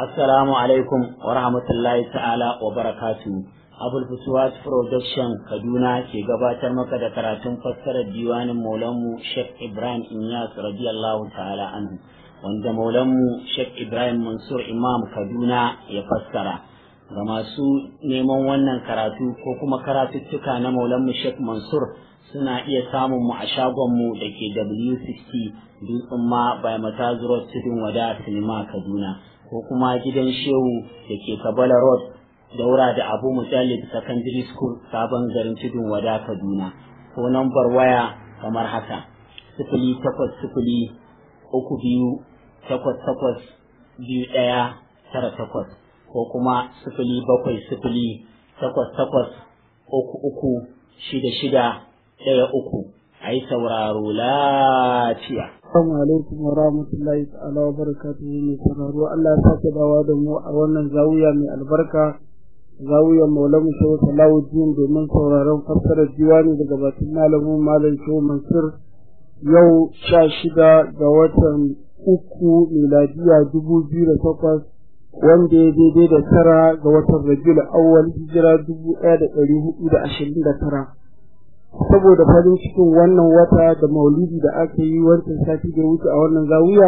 Assalamu alaikum wa rahmatullahi ta'ala wa barakatu. Abul Fusuwat Production Kaduna ke gabatar maka da karatun fassarar diwanin Maulanmu Sheikh Ibrahim Inyas radiyallahu ta'ala anhu wanda Maulanmu Sheikh Ibrahim Mansur Imam Kaduna ya fassara. Ga masu neman wannan karatu ko kuma karatuttuka na Maulanmu Sheikh Mansur suna iya samun mu a shagonmu da ke W60 Dutsen ma by Matazuro Tudun Wada Sinima Kaduna. ko kuma gidan shehu da ke kabala road daura da abu mujallid secondary school sabon garin tudun wada kaduna ko nambar waya kamar haka sifili takwas sifili uku biyu takwas takwas biyu ɗaya tara takwas ko kuma sifili bakwai sifili takwas takwas uku uku shida shida ɗaya uku a yi sauraro lafiya Assalamu alaikum wa rahmatullahi ta'ala wa barakatuhu mai sauraro Allah ya sake dawa da mu a wannan zawiya mai albarka zawiyar Maulana Shehu Salahuddin domin sauraron fassarar diwani daga bakin malamin Malam Shehu Mansur yau sha shida ga watan uku miladiya dubu biyu da takwas wanda ya daidai da tara ga watan Rabiul Awwal hijira dubu ɗaya da ɗari hudu da ashirin da tara. saboda farin cikin wannan wata da maulidi da aka yi wancan sati da wuce a wannan zawiya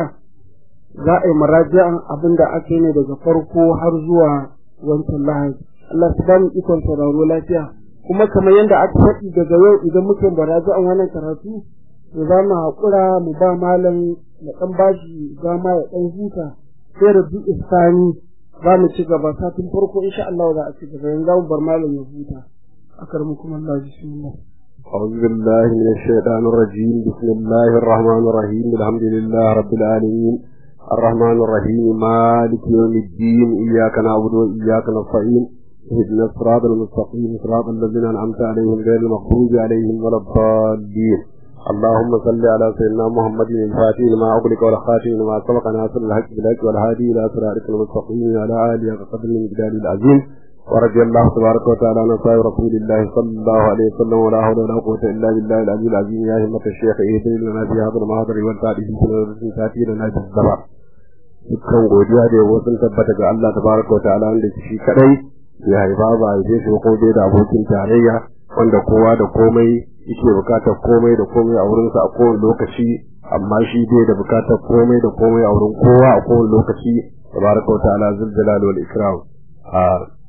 za a yi maraji'an abin da aka yi ne daga farko har zuwa wancan lahadi Allah su ba mu ikon sauraro lafiya kuma kamar yadda aka faɗi daga yau idan muke maraji'an wannan karatu to za mu haƙura mu ba malam na ɗan bashi dama ya ɗan huta sai rabi isani za mu ci gaba satin farko insha Allah za a ci gaba yanzu za mu bar malam ya huta akarmukum Allah bismillah أعوذ بالله من الشيطان الرجيم بسم الله الرحمن الرحيم الحمد لله رب العالمين الرحمن الرحيم مالك يوم الدين إياك نعبد وإياك نستعين اهدنا الصراط المستقيم صراط الذين أنعمت عليهم غير المغضوب عليهم ولا الضالين اللهم صل على سيدنا محمد الفاتح لما أغلق والخاتم لما سبق ناصر الحق بالحق والهادي إلى صراطك المستقيم وعلى آله وقدر من جلال العظيم ورضي الله تبارك وتعالى عن أصحاب رسول الله صلى الله عليه وسلم ولا حول ولا قوة إلا بالله العلي العظيم يا همة الشيخ إيدي لنا في هذا المحاضر والتعريف في سنة تأتي لنا في الزبع dukkan godiya da yabo sun tabbata ga Allah tabaraka wa ta'ala wanda shi kadai ya haifa ba a yi shi ko dai da abokin tarayya wanda kowa da komai yake bukatar komai da komai a wurinsa a kowane lokaci amma shi dai da bukatar komai da komai a wurin kowa a kowane lokaci tabaraka wa ta'ala zul jalal wal ikram a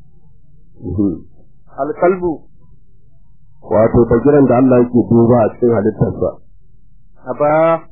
alkalbu wato bagiran da Allah yake duba a cikin halittarsa aba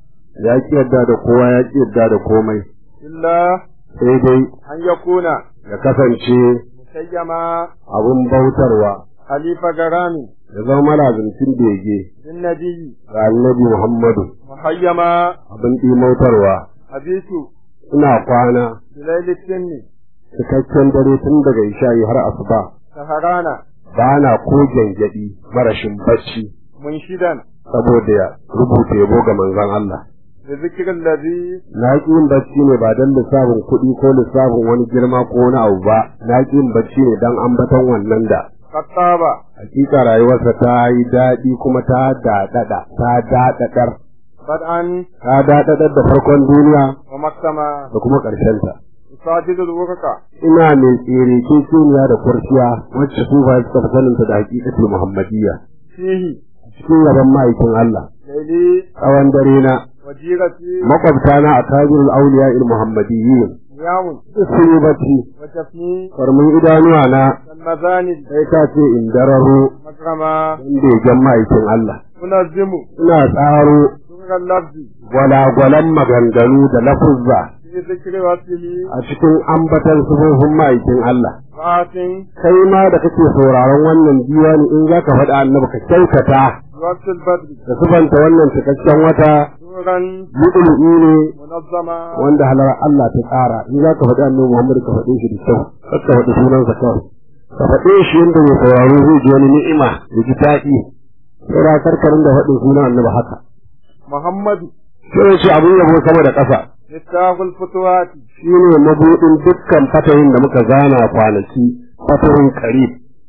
ya ki yadda da kowa ya ki yadda da komai illa sai dai an yakuna ya kasance musayyama abun bautarwa halifa garami ya zama malazincin bege bin nabiyyi ga annabi Muhammadu muhayyama abin ɗimautarwa abitu ina kwana bilaili sinni cikakken dare tun daga isha'i har asuba saharana ba na ko gyangyaɗi marashin bacci munshidan saboda ya rubuta yabo ga manzon Allah da zikirin ladhi na ƙi yin bacci ne ba don lissafin kuɗi ko lissafin wani girma ko wani abu ba na ƙi yin bacci ne don ambaton wannan da qattaba hakika rayuwarsa ta yi daɗi kuma ta daɗaɗa ta daɗaɗar bad'an ta daɗaɗar da farkon duniya wa maktama da kuma ƙarshenta sajidul wurqa ina mai tsere ke suniya da kurciya wacce su ba suka fi saninta da hakikatul muhammadiyya fihi cikin gaban ma'aikin Allah laili tsawon dare na wajirati makwabta na a tajirul auliya il muhammadiyyin yamun sun yi bacci wa tafni farmin idanuwa na wal mazanid sai ka ce in dararo makrama don begen ma'aikin Allah tunazzimu ina tsaro sunan lafzi gwalagwalan maganganu da lafuzza fi zikri wasfihi a cikin ambatan sufofin ma'aikin Allah ma'atin kai ma da kake sauraron wannan diwani in za ka faɗa annabi ka kyautata waqtul badri da sufanta wannan cikakken wata suran yuɗulu'i ne munazzama wanda halar Allah ta tsara in za ka faɗi annabi Muhammad ka faɗe shi da kyau kar ka faɗi sunansa kawai ka faɗe shi yadda mai sauraro zai ji wani ni'ima ya ji daɗi sai karkarin da faɗin sunan annabi haka muhammadu sai ya ce abin yabo sama da ƙasa miftahul futuhati shi ne mabuɗin dukkan fatahin da muka zana kwanaki fatahin qarib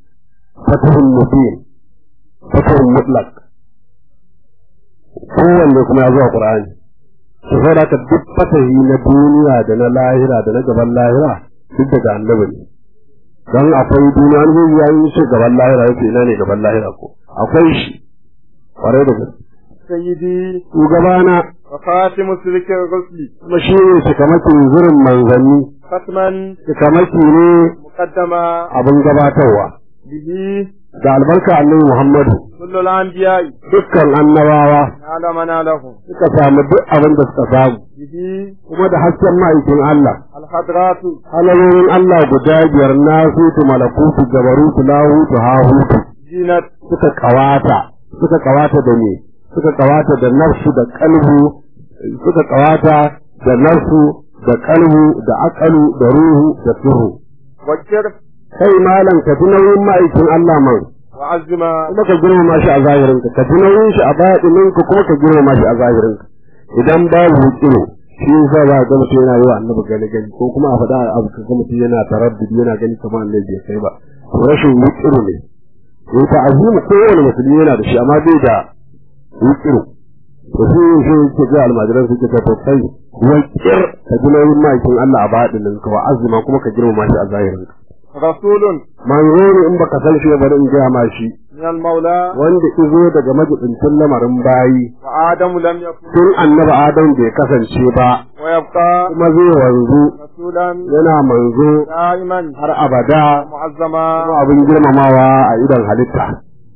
fatahin mubin fatahin mutlaq kowanne kuma ya zuwa qur'ani to sai da duk fatahi na duniya da na lahira da na gaban lahira duk daga annabi ne don akwai duniya wani zai ya yi ce gaban lahira yake ina ne gaban lahira ko akwai shi kwarai da gaske سيدي shugabana وخاتم سلك الرسل kuma shi ne cikamakin zurin manzanni ختما cikamaki ne مقدما abin gabatarwa به da albarka annabi muhammadu كل الأنبياء dukkan annabawa على منالهم suka samu duk abin da suka samu به kuma da hasken ma'aikin Allah الحضرات halamomin Allah guda biyar nasutu malakutu gabarutu lahutu hahutu زينت suka kawata suka kawata da me suka kawata da nafsu da kalbu suka kawata da nafsu da kalbu da akalu da ruhu da sirru وكر kai malam ka ji nauyin ma'aikin Allah man وعزما kuma ka girmama shi a zahirinka ka ji nauyin shi a baɗininka kuma ka girmama shi a zahirinka idan babu hukiro shi yasa za ga mutum yana yi wa annabi gani gani ko kuma a faɗa abu ka ga mutum yana taraddudi yana gani kamar annabi bai kai ba to rashin hukiro ne in ta azumi kowane musulmi yana da shi amma bai da hukiro to shi yin shi yake ga almajiran suke ta to kai wakir ka ji nauyin ma'aikin Allah a baɗininka wa azuma kuma ka girmama shi a zahirinka رسول manzo ne in baka san shi ba bari in gaya ma shi من المولى wanda izo daga majibincin lamarin bayi وآدم لم يكن tun annabi adam bai kasance ba ويبقى kuma zai wanzu رسولا yana manzo دائما har abada معظما kuma abin girmamawa a idon halitta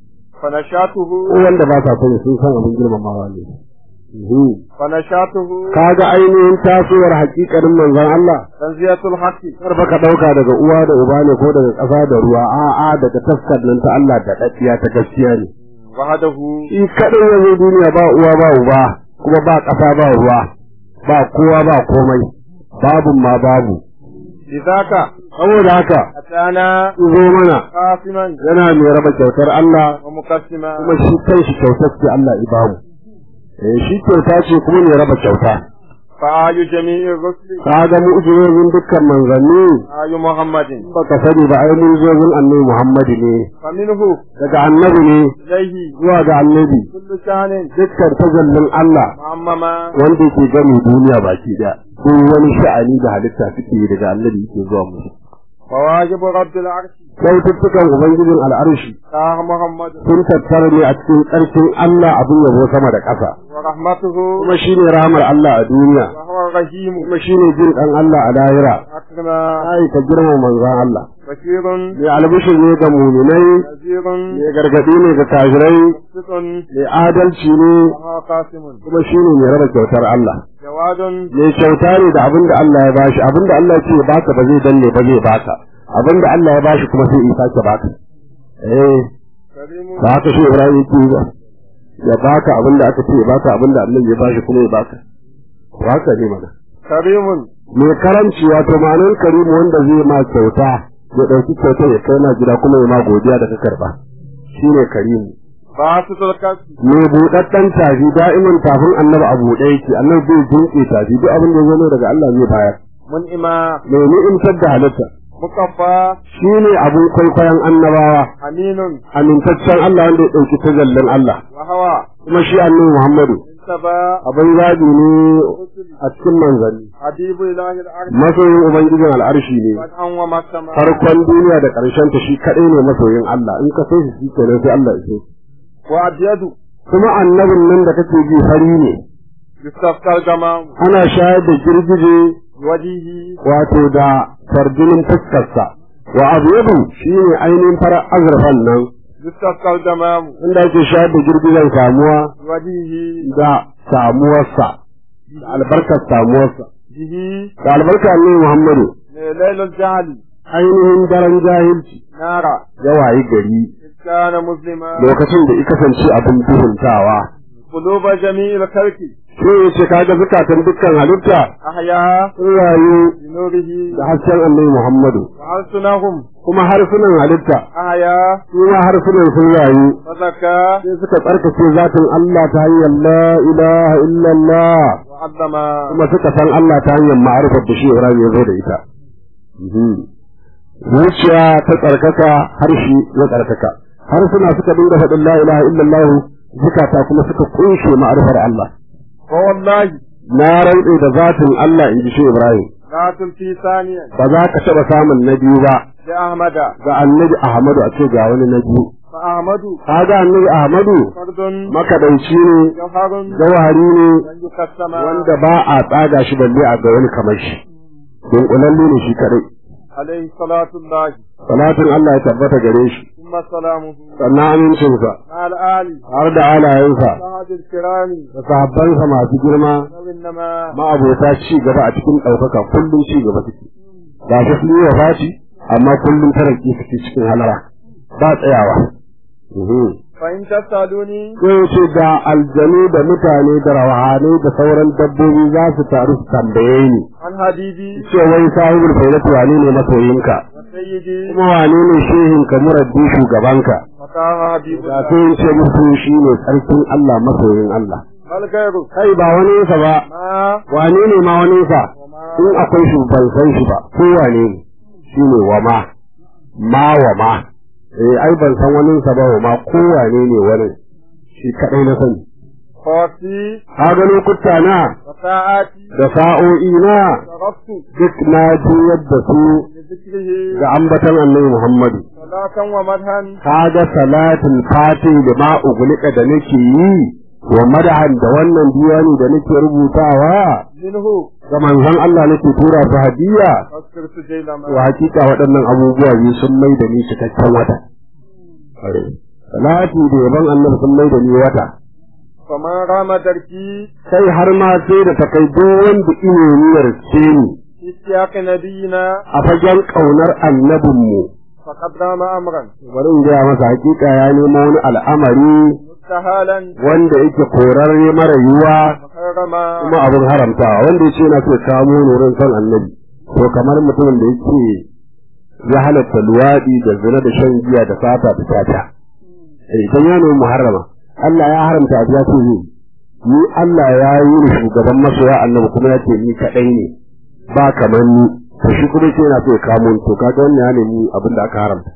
فنشاته ko wanda ba sa sani sun san abin girmamawa ne Mhm. فنشاته kaga ainihin tasowar hakikarin manzon Allah تنزية الحق kar ba ka dauka daga uwa da uba ne ko daga ƙasa da ruwa a'a daga taskar nan ta Allah da daddiya ta gaskiya ne وحده shi kadai ya zo duniya ba uwa ba uba kuma ba ƙasa ba ruwa ba kowa ba komai babu ma babu لذاك saboda haka أتانا zo mana قاسما yana mai raba kyautar Allah ومقسما kuma shi kanshi kyautar ce Allah ibamu eh shi kyauta ce kuma mai raba kyauta فآي جميع الرسل ka ga mu'jizozin dukkan manzanni آي محمد baka sani ba ai mu'jizozin annabi Muhammad ne فمنه daga annabi ne إليه zuwa ga annabi كل شان dukkan tazallin Allah معمما wanda yake gani duniya baki da duk wani sha'ani da halitta suke yi daga annabi yake zuwa musu وواجب رب العرش kyaututtukan ubangijin al'arshi طه محمد sun tattara ne a cikin ƙarfin Allah abin yabo sama da ƙasa ورحمته kuma shine rahmar Allah a duniya وهو الرحيم kuma shine jin ɗan Allah a lahira أكرم ai ka girma manzon Allah بشير mai albishir ne ga muminai نذير mai gargaɗi ne ga kafirai مقسط mai adalci ne وهو قاسم kuma shine mai raba kyautar Allah جواد mai kyauta ne da abin da Allah ya bashi abin da Allah ya ce ya baka ba zai danne ba zai baka abin da Allah ya bashi kuma sai ya sake baka eh كريم ba haka shi Ibrahim yake ba ya baka abin da aka ce ya baka abin da Allah ya bashi kuma ya baka ba haka ne mana كريم mai karamci wato ma'anar karimu wanda zai ma kyauta ya ɗauki kyauta ya kai na gida kuma ya ma godiya da ka karɓa shine karimu باسط الكف mai buɗaɗɗen tafi da'iman tafin annabi a buɗe yake annabi zai jinƙe tafi duk abin da ya zo daga Allah zai bayar منئما mai ni'imtar da halitta مقفى shi ne abin kwaikwayon annabawa أمين amintaccen Allah wanda ya ɗauki tazallin Allah وهو kuma shi annabi Muhammadu انتبى abin zaɓi ne a cikin manzanni حبيب إله الأرض masoyin ubangijin al'arshi ne بدءا ومكتما farkon duniya da ƙarshen ta shi kaɗai ne masoyin Allah in ka so shi shi kenan sai Allah ya so وأبيض kuma annabin nan da kake ji fari ne يستسقى الجمام ana shayar da girgije وجهه wato da farjinin fuskarsa wa abyadu shine ainihin farar azurfan nan يستسقى الجمام inda ake shayar da girgijen samuwa وجهه da samuwarsa da albarkar samuwarsa به da albarkar ne Muhammadu ليل الجهل ainihin daren jahilci نارا ya wayi gari إذ كان مسلما lokacin da ya kasance abin duhuntawa قلوب جميع الخلق sai ya ce kaga zukatan dukkan halitta أحيا sun rayu بنوره da hasken annabi Muhammadu وألسنهم kuma harsunan halitta أحيا su ma harsunan sun rayu وزكى sai suka tsarkake zatin Allah ta hanyar la ilaha illallah وعظما kuma suka san Allah ta hanyar ma'arifar da shi Ibrahim ya zo da ita zuciya ta tsarkaka harshe ya tsarkaka harsuna suka dinga faɗin la ilaha illallah zukata kuma suka kunshe ma'arifar Allah فوالله na rantse da zatin Allah in ji shi Ibrahim Ratul fi saniyan ba za ka taɓa samun na biyu ba da Ahmada ga annabi Ahmadu a ce ga wani na biyu fa Ahmadu ka ga annabi Ahmadu fardun makadaici ne jawharun jawhari ne dan yukassama wanda ba a tsaga shi balle a ga wani kamar shi dunkulalle ne shi kadai alaihi salatu Allah salatin Allah ya tabbata gare shi thumma salamuhu sannan amincinsa al ali har da alayensa sahadil kirami da sahabbansa masu girma nawin nama ma'abota ci gaba a cikin ɗaukaka kullum ci gaba suke ga shi sun yi wa faci amma kullum taraki suke cikin halara ba tsayawa fa in tasaluni sai ce da aljanu da mutane da rawahanai da sauran dabbobi za su taru su tambaye ni an habibi ce wai sahibul faidatu wane ne masoyinka wa sayyidi kuma wane ne shehinka muraddi shugabanka wa taha habibu da sai in ce musu shi ne sarkin Allah masoyin Allah bal gairu kai ba wani sa ba ma wane ne ma wani sa in akwai shi ban san shi ba ko wane ne shi ne wa ma ma wa ma eh ai ban san wani sa ba wa ma ko wane ne wani shi kadai na sani khawfi ka ga lokuta na wa sa'ati da sa'o'i na saraftu duk na juyar da su li dhikrihi ga ambatan annabi Muhammadu salatan wa madhan ka ga salatul fati da ma ugulika da nake yi wa madahan da wannan diwani da nake rubutawa minhu ga manzon Allah nake tura su hadiya askirtu jailama wa hakika waɗannan abubuwa biyu sun mai da ni cikakken wata salati da yaban annabi sun mai da ni wata faman rama darki sai har ma sai da takai duk wanda ine niyyar ce ni fi siyaqi nabiyina a fagen ƙaunar annabinmu faqad rama amran bari in gaya masa hakika ya nemo wani al'amari mustahalan wanda yake korarre mara yiwuwa muharrama kuma abin haramtawa wanda ya ce yana so ya kamo nurin son annabi to kamar mutumin da yake ya halatta luwaɗi da zina da shan giya da fata da tata eh idan ya nemi muharrama Allah ya haramta abu ya ce zai ni Allah ya yi ni shugaban masoya annabi kuma ya ce ni kaɗai ne ba kamar ni to shi kuma ce yana so ya kamo ni to kaga wannan ya nemi abin da aka haramta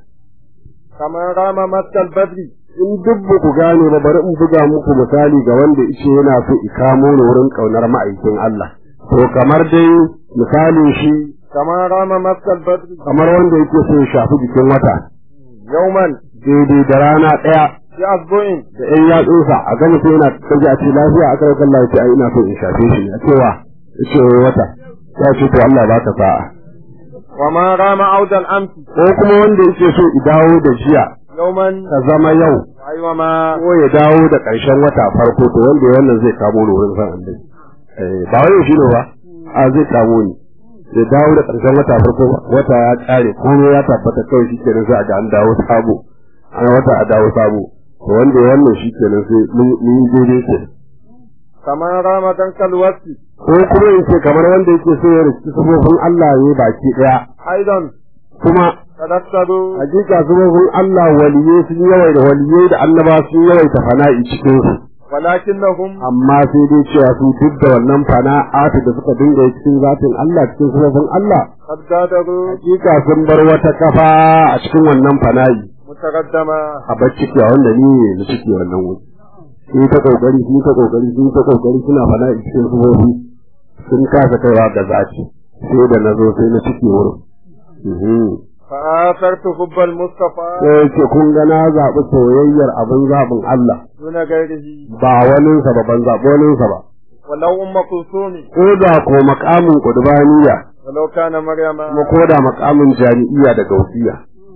kamar rama masal badri in duk ba ku gane ba bari in buga muku misali ga wanda ice yana so i kamo ni wurin kaunar ma'aikin Allah to kamar dai misalin shi kamar rama masal badri kamar wanda yake so ya shafi jikin wata yawman daidai da rana ɗaya bi asbu'in da ƴan yatsunsa a gani sai yana kaji a ce lafiya a karar Allah ce ai ina so in shafe shi a cewa ya ce wai wata ya ce to Allah ba ka sa'a wa ma rama audal amsi ko kuma wanda yake so i dawo da jiya yawman ka zama yau aywa ma ko ya dawo da ƙarshen wata farko to wanda ya wannan zai kamo ni wurin san annabi eh ba wai shi ne ba a zai kamo ni ya dawo da ƙarshen wata farko ba wata ya ƙare komai ya tabbata kawai shi kenan sai a ga an dawo sabo an wata a dawo sabo to wanda ya wannan shi kenan sai mun mun yi daidai ke kamar rama dan kalwasi ko kuma in ce kamar wanda yake so ya riski sabobin Allah ne baki ɗaya aidan kuma tadassadu hakika sabobin Allah waliyai sun yawaita waliyai da annaba sun yawaita fana'i cikin su walakinnahum amma sai dai cewa su duk da wannan fana'atu da suka dinga yi cikin zatin Allah cikin sunafin Allah qad gadaru hakika sun bar wata kafa a cikin wannan fana'i mutaqaddama a bacci a wanda ni ne na ciki wannan wuri sun ta kokari sun ta kokari sun ta kokari suna fana'i cikin sufofi sun kasa kaiwa ga zati sai da na zo sai na ciki wurin Mhm. fa athartu hubbal mustafa sai ce kun ga na zaɓi soyayyar abin zaɓin Allah duna gairihi ba waninsa ba ban zaɓi waninsa ba walau umma kulsumi ko da ko makamin kudbaniya walau kana maryama kuma ko da makamin jami'iya da gausiya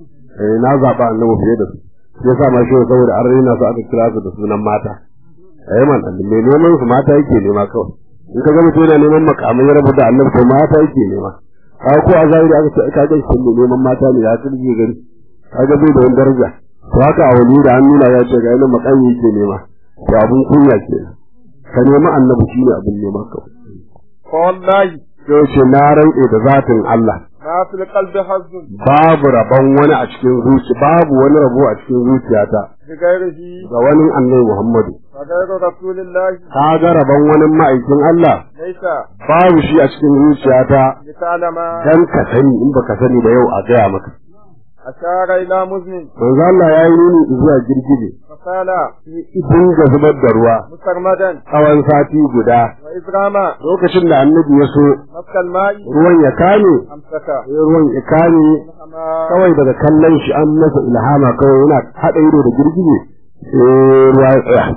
eh na zaɓa annabi fiye da su shi yasa ma shi saboda an raina su aka kira su da sunan mata eh man me neman su mata yake nema kawai in ka ga mutum yana neman makamai ya rabu da annabi to mata yake nema ka ko a zahiri aka ce ka ga shi neman mata ne ya kirje gari ka ga bai da wani daraja to haka a wani da an nuna ya ce ga yana makami yake nema to abun kunya kenan ka nemi annabi shine abin nema kawai fa wallahi sai ce na rantse da zatin Allah ma fil qalbi hazzun babu rabon wani a cikin zuci babu wani rabo a cikin zuciyata bi gairihi ga wani annabi Muhammadu fa gairu rasulillahi ka ga rabon wani ma'aikin Allah laysa babu shi a cikin zuciyata li ta'lama dan ka sani in baka sani ba yau a gaya maka أشار إلى مزن manzo Allah ya yi nuni zuwa girgije فقال idan ga zubar da ruwa مسرمدا tsawon sati guda وإذ رمى lokacin da annabi ya so مسك الماء ruwan ya kame أمسك sai ruwan ya kame kawai daga kallon shi an masa ilhama kawai yana haɗa ido da girgije sai ruwa ya tsaya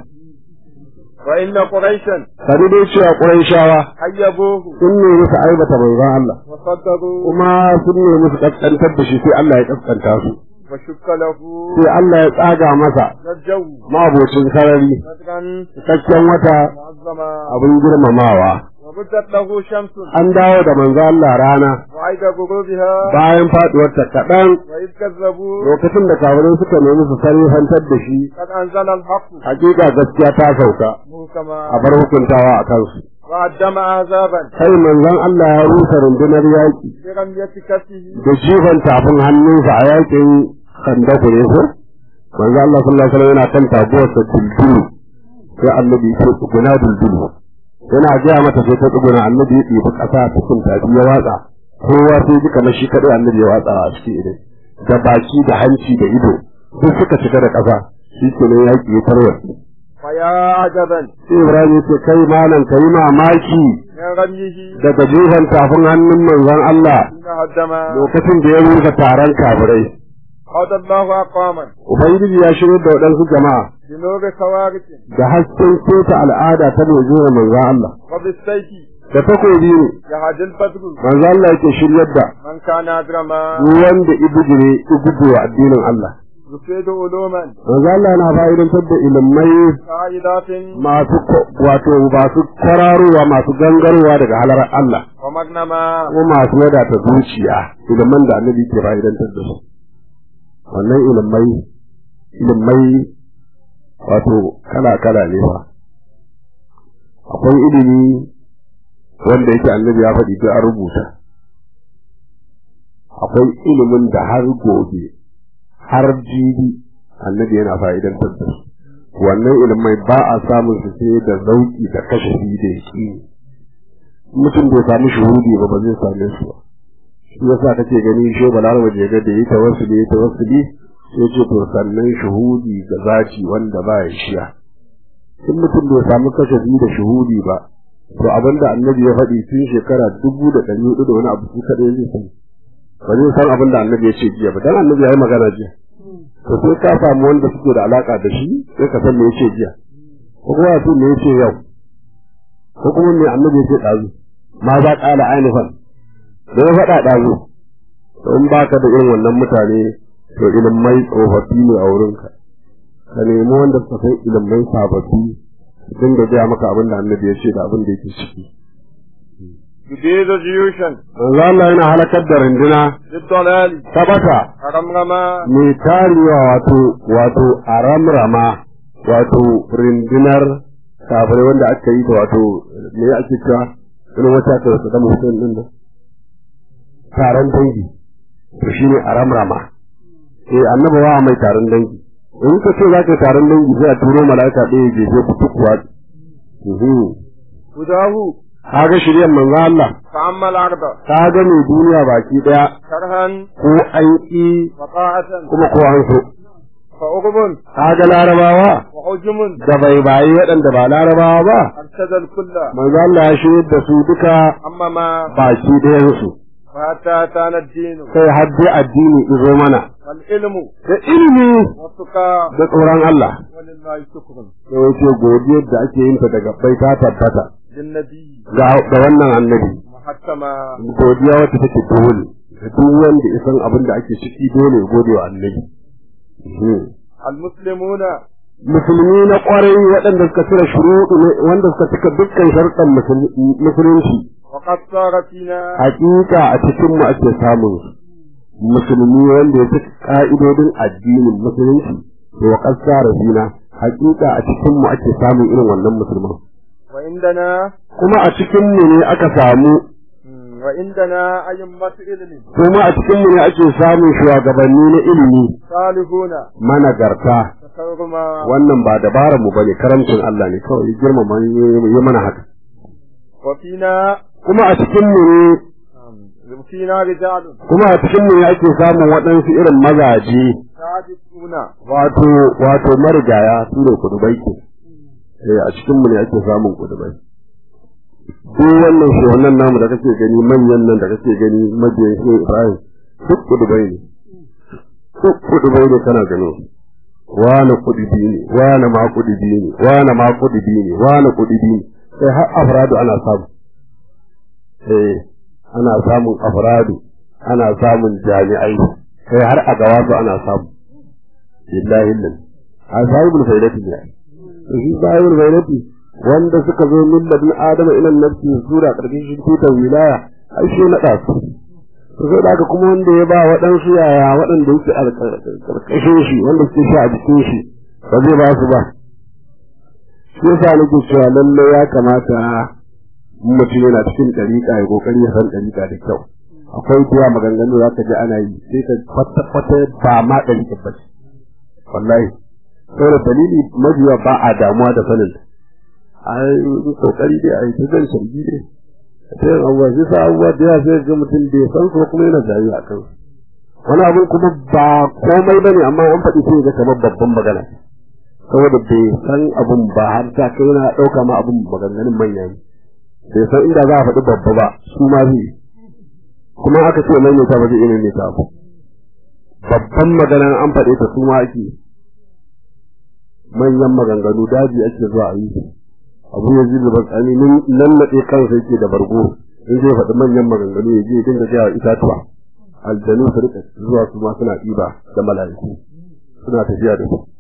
وإن قريشا sani dai cewa ƙurayshawa حيبوه sun ne musu aibata manzon Allah وصدقوا kuma sun ne musu kaskantar da shi sai Allah ya kaskanta su وشك له sai Allah ya tsaga masa الجو mabocin sarari بدرا cikakken wata معظما abin girmamawa وبدت له شمس an dawo da manzo Allah rana وعيد غروبها bayan faduwar ta kaɗan وإذ كذبوا lokacin da kafirai suka nemi su sarrifantar da shi قد أنزل الحق hakika gaskiya ta sauka محكما a bar hukuntawa a kansu وقدم عذابا kai manzon Allah ya rusa rundunar yaƙi برمية كفه da jifan tafin hannunsa a yaƙin kandaku ne ko manzo Allah sallallahu alaihi wasallam yana kan tabuwarsa duldulu sai annabi ya tsuguna duldulu yana gaya mata sai ta tsuguna annabi ya ɗebi ƙasa cikin tafi ya watsa kowa sai ji kamar shi kaɗai annabi ya watsa a cikin ido da baki da hanci da ido duk suka shiga da ƙasa shi ke nan yaƙi ya tarwatsi فيا عجبا sai Ibrahim ya ce kai malam ka yi mamaki من رميه daga jifan tafin hannun manzon Allah حين هدم lokacin da ya rusa taron kafirai قاد الله أقواما Ubangiji ya shirya da waɗansu jama'a بنور خوارق da hasken keta al'ada ta mai zuwa manzan Allah. وبالسيف Da takobi ne, يهدي البدر manzan Allah yake shiryar da من كان أدرما duk wanda ibugire ibugire wa addinin Allah. يفيد علوما Manzan Allah na fa'idantar da ilimai قائدات masu ko- wato masu kwararowa masu gangarowa daga halar Allah. ومغنما Kuma masu wadata zuciya iliman da annabi ke fa'idantar da su. Wannan ilimai, ilimai wato kala-kala ne ba. Akwai ilimi wanda yake annabi ya faɗi duk an rubuta akwai ilimin da har gobe har jibi annabi yana fa'idantar da su wannan ilimai ba a samun su sai da zauki da kashafi da yaki mutum bai samu shuhudi ba ba zai same su ba shi yasa kake gani shi balaraba je ga da yi tawassuli yi tawassuli sai ce to sannan shuhudi ga zaci wanda ba ya shiya in mutum bai samu kashafi da shuhudi ba to abinda annabi ya faɗi tun shekara dubu da ɗari hudu da wani abu su kaɗai zai sani ba zai san abin da annabi ya ce jiya ba dan annabi ya yi magana jiya to sai ka samu wanda suke da alaka da shi sai ka san me ya ce jiya ko kuma ya ce me ya ce yau ko kuma me annabi ya ce ɗazu ma za ƙala ainihin da ya faɗa ɗazu to in baka da irin wannan mutane to ilimai tsofaffi ne a wurinka ka nemi wanda suka san ilimai sababbi dinga gaya maka abin da annabi ya ce da abin da yake ciki. يبيد جيوشا Manzo Allah yana halakar da runduna للضلال ta bata رمرما mai tarewa wato wato a ramrama wato rundunar kafirai wanda aka yi da wato me ake cewa wani wata ta wasu da mutum din nan taron dangi to shine a ramrama eh annabi wa mai taron dangi in ka ce za ka yi taron dangi sai a turo mala'ika ɗaya je je ku tukwa هداه kaga shiryan manzo Allah فأما الأرض kaga mai duniya baki daya كرها ko an ƙi وطاعة kuma ko an so فأغب kaga larabawa وحجم da bai bayi waɗanda ba larabawa ba أرشد الكل manzo Allah ya shirya da su duka أما ما baki ɗayansu فحتى أتانا الدين sai har dai addini izo mana والعلم da ilimi والتقى da tsoron Allah ولله شكر da wace godiyar da ake yin ta daga bai ta tabbata للنبي ga ga wannan annabi محكما godiya wacce take dole da duk wanda isan abin da ake ciki dole ya gode wa annabi Mhm. المسلمون musulmi na kwarai waɗanda suka cire shuruɗu ne wanda suka cika dukkan sharuɗan musul- musulunci وقد صار فينا hakika a cikin mu ake samun su. musulmi wanda ya cika ka'idodin addinin musulunci to wa kasara fina hakika a cikin mu ake samun irin wannan musulman وعندنا kuma a cikin mu ne aka samu مم، وعندنا أئمة علم kuma a cikin mu ne ake samun shugabanni na ilimi صالحون managarta تكرما wannan ba dabarar mu bane karamcin Allah ne kawai ya girmama ya mana haka وفينا kuma a cikin mu ne فينا رجال kuma a cikin mu ake samun waɗansu irin mazaje صادقون wato wato marigaya su ne kudubai ke eh a cikin mu ne ake samun kudubai duk wannan shi wannan namu da kake gani manyan nan da kake gani mabiyan shi Ibrahim duk kudubai ne duk kudubai ne kana ganin su wani kudubi ne wani ma kudubi ne wani ma kudubi ne wani kudubi ne sai har afradu ana samu eh ana samun afradu ana samun jami'ai sai har a gawasu ana samu billahi lil a sahibul faidati ne shi sahibul faidati wanda suka zo min ladin adama ila nafsi sura karkashin tutar wilaya ai shi na da su to sai da haka kuma wanda ya ba waɗansu yaya waɗanda yake a karkashin shi wanda suke shi a jikin shi ba zai ba su ba shi yasa nake cewa lalle ya kamata in mutum yana cikin ɗariƙa ya kokari ya san ɗariƙa da kyau akwai kuwa maganganu za ka ji ana yi sai ka kwata-kwata ba ma ɗariƙa ba ce wallahi saboda dalili mabiya ba a damuwa da sanin a yi kokari dai a yi ta zan sargi dai ta yin abubuwa sai sa abubuwa da yawa sai ga mutum da ya san su kuma yana jayi a kan wani abin kuma ba komai bane amma an faɗi sai ga kamar babban magana saboda bai san abin ba har ta kai yana ɗauka ma abin maganganun manya ne bai san inda za a faɗi babba ba su ma zai kuma aka ce maimaita ba zai iya maimaita ba babban maganan an faɗe ta su ma ake manyan maganganu daji ake zuwa a yi abu ya zai zuba tsani nan naɗe kansa yake da bargo in zai faɗi manyan maganganu ya je ya dinga gaya wa itatuwa aljanu su rika zuwa su ma suna ɗiba da mala'iku suna tafiya da su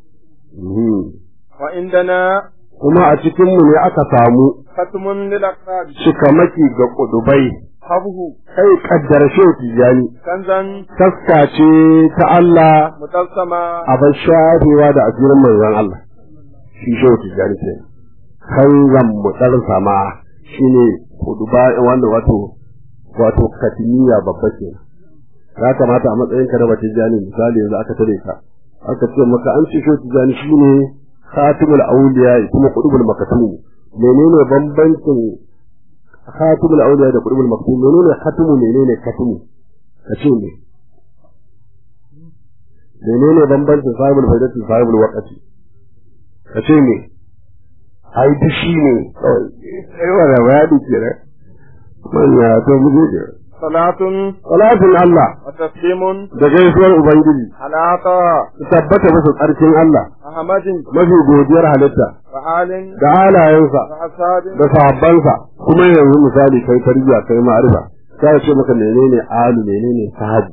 وعندنا kuma a cikinmu ne aka samu ختم للأقطاب shikamaki ga kudubai حبه kai kaddar shehu tijjani كنزا taska ce ta Allah متلسما a bar shafewa da asirin manzon Allah shi shehu tijjani ce kanzan mutsar sama shine kuduba wanda wato wato katimiya babba ke ya kamata a matsayin ka na batijjani misali yanzu aka tare ka aka ce maka an ce shehu tijjani shine khatimul awliya kuma qutbul makatum menene bambancin khatimul awliya da qutbul makatum menene khatimu menene katimu kace ne menene bambancin sahibul faidati sahibul waqti kace ne ai duk shi ne kawai sai wala bayani kenan manya to mu je صلاة salatin Allah وتسليم da gaisuwar ubangiji على عطاء su tabbata musu tsarkin Allah أحمد mafi godiyar halitta وآل da halayensa وأصحاب da sahabbansa kuma yanzu misali kai tarbiyya kai ma'arifa sai ce maka menene alu menene sahabu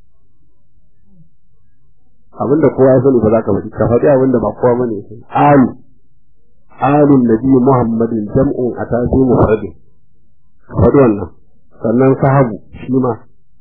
abinda kowa ya sani ba za ka faɗi ka faɗi abinda ba kowa bane sai alu alun nabi muhammadin jam'un atasi mufradin ka faɗi wannan sannan sahabu shi ma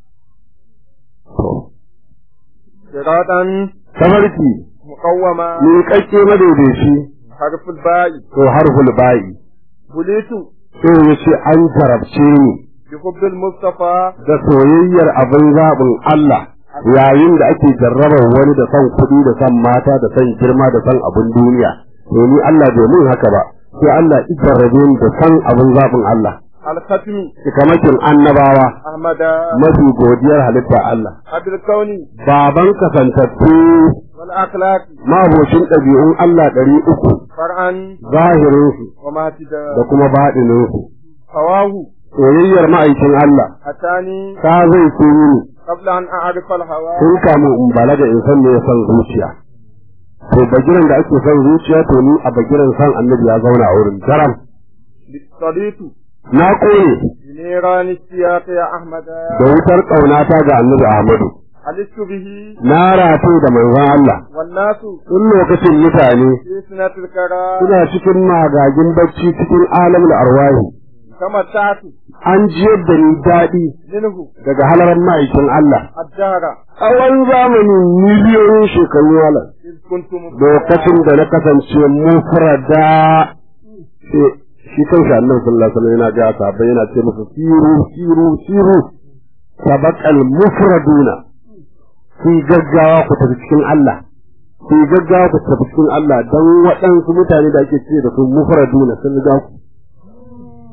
to صراطا tabarki مقوما ni kakke madaidaici حرف الباء to harful ba'i بليت sai ya ce an jarabce ni بحب المصطفى da soyayyar abin zaɓin Allah yayin da ake jarrabar wani da son kuɗi da son mata da son girma da son abin duniya to ni Allah bai mun haka ba sai Allah ya jarrabe ni da son abin zaɓin Allah الختم cikamakin annabawa أحمد mafi godiyar halitta Allah عبد الكون baban kasantattu والأخلاق mabocin ɗabi'un Allah ɗari uku فرعا zahirinsu وماتدا da kuma baɗininsu هواه soyayyar ma'aikin Allah أتاني ta zai tuni قبل أن أعرف الهوى tun kamun in balaga in san me ya san zuciya to bagiran da ake son zuciya to ni a bagiran san annabi ya zauna a wurin daram صديق na kone بنيران السياق يا أحمد da wutar ƙaunata ga annabi Ahmadu علست به na rato da manzon Allah والناس tun lokacin mutane في سنة الكرى suna cikin magagin bacci cikin alamul arwahi تمتعت an jiyar da ni daɗi منه daga halaran ma'aikin Allah الدهر tsawon zamanin miliyoyin shekaru wala إذ كنت lokacin da na kasance mufrada sai shi kanshi annabi sallallahu alaihi wasallam yana ga sahabbai yana ce musu siru siru siru sabaqal mufraduna ku gaggawa ku tafi cikin Allah ku gaggawa ku tafi cikin Allah dan waɗansu mutane da ake ce da su mufraduna sun riga ku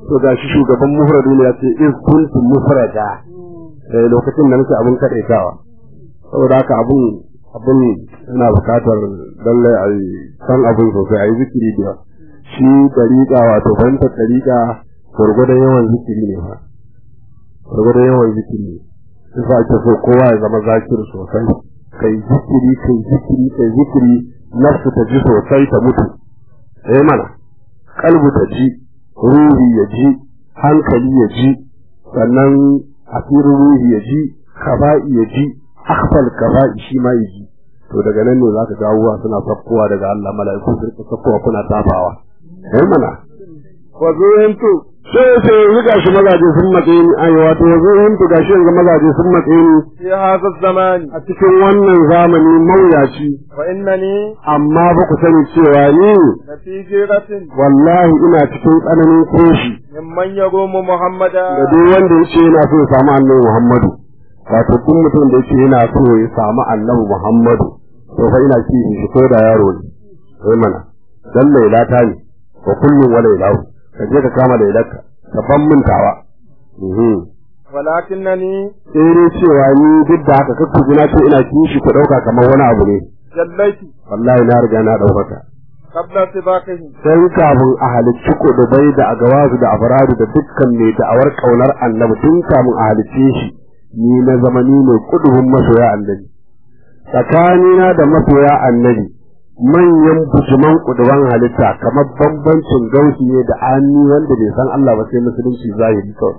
to ga shi shugaban mufradu ne ya ce iz kuntu mufrada eh lokacin da nake abun kadaitawa saboda haka abun abun yana bukatar lalle a san abun sosai a yi zikiri da shi dariƙa wato fahimtar dariƙa gwargwadon yawan zikiri ne fa gwargwadon yawan zikiri ne yasa ake so kowa ya zama zakir sosai kai zikiri kai zikiri kai zikiri nafsu ta ji sosai ta mutu eh mana kalbu ta ji ruhi ya ji hankali ya ji sannan asirin ruhi ya ji kaba'i ya ji akhfal kaba'i shi ma ya ji to daga nan ne zaka ga uwa suna sakkowa daga Allah mala'iku su rika sakkowa kuna tafawa eh mana wa zuhintu sai sai yanzu gashi mazaje sun matse ni ai wato yanzu hintu gashi yanzu mazaje sun matse ni fi hadha zamani a cikin wannan zamani mawuyaci wa innani amma ba ku sani cewa ni la fi jiratin wallahi ina cikin tsananin koshi mimman yarumu muhammada da duk wanda yace yana so ya samu annabi Muhammadu wato duk mutum da yace yana so ya samu annabi Muhammadu to fa ina kishi shi ko da yaro ne sai mana dan lailata ne wa kullun wa lailahu ka je ka kama lailarka ka ban mintawa mhm walakinnani sai dai cewa ni duk da haka kakku ji na ce ina kishi ku dauka kamar wani abu ne jallaitu wallahi na riga na daukaka qabla sibaqihi sai kafin a halicci kudubai da agawazu da afaradu da dukkan mai da'awar kaunar annabi tun kafin a halicce shi ni na zamani ne kudubin masoya annabi tsakanina da masoya annabi manyan bujuman kuduban halitta kamar bambancin gausi ne da ani wanda bai san Allah ba sai musulunci zahiri kawai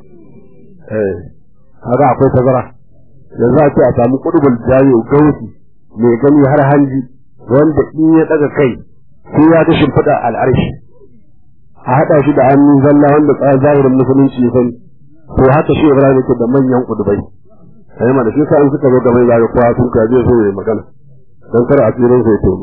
eh kaga akwai tazara yanzu a ce a samu kudubul jayo gausi mai gani har hanji wanda in ya daga kai sai ya ga shimfiɗa al'arshi a haɗa shi da hannun zalla wanda tsaya zahirin musulunci ya sani to haka shi Ibrahim yake da manyan kudubai sai ma da shi sa in suka zo gaban zaga kowa sun ka zai so ya magana dan kar a tsirin sai to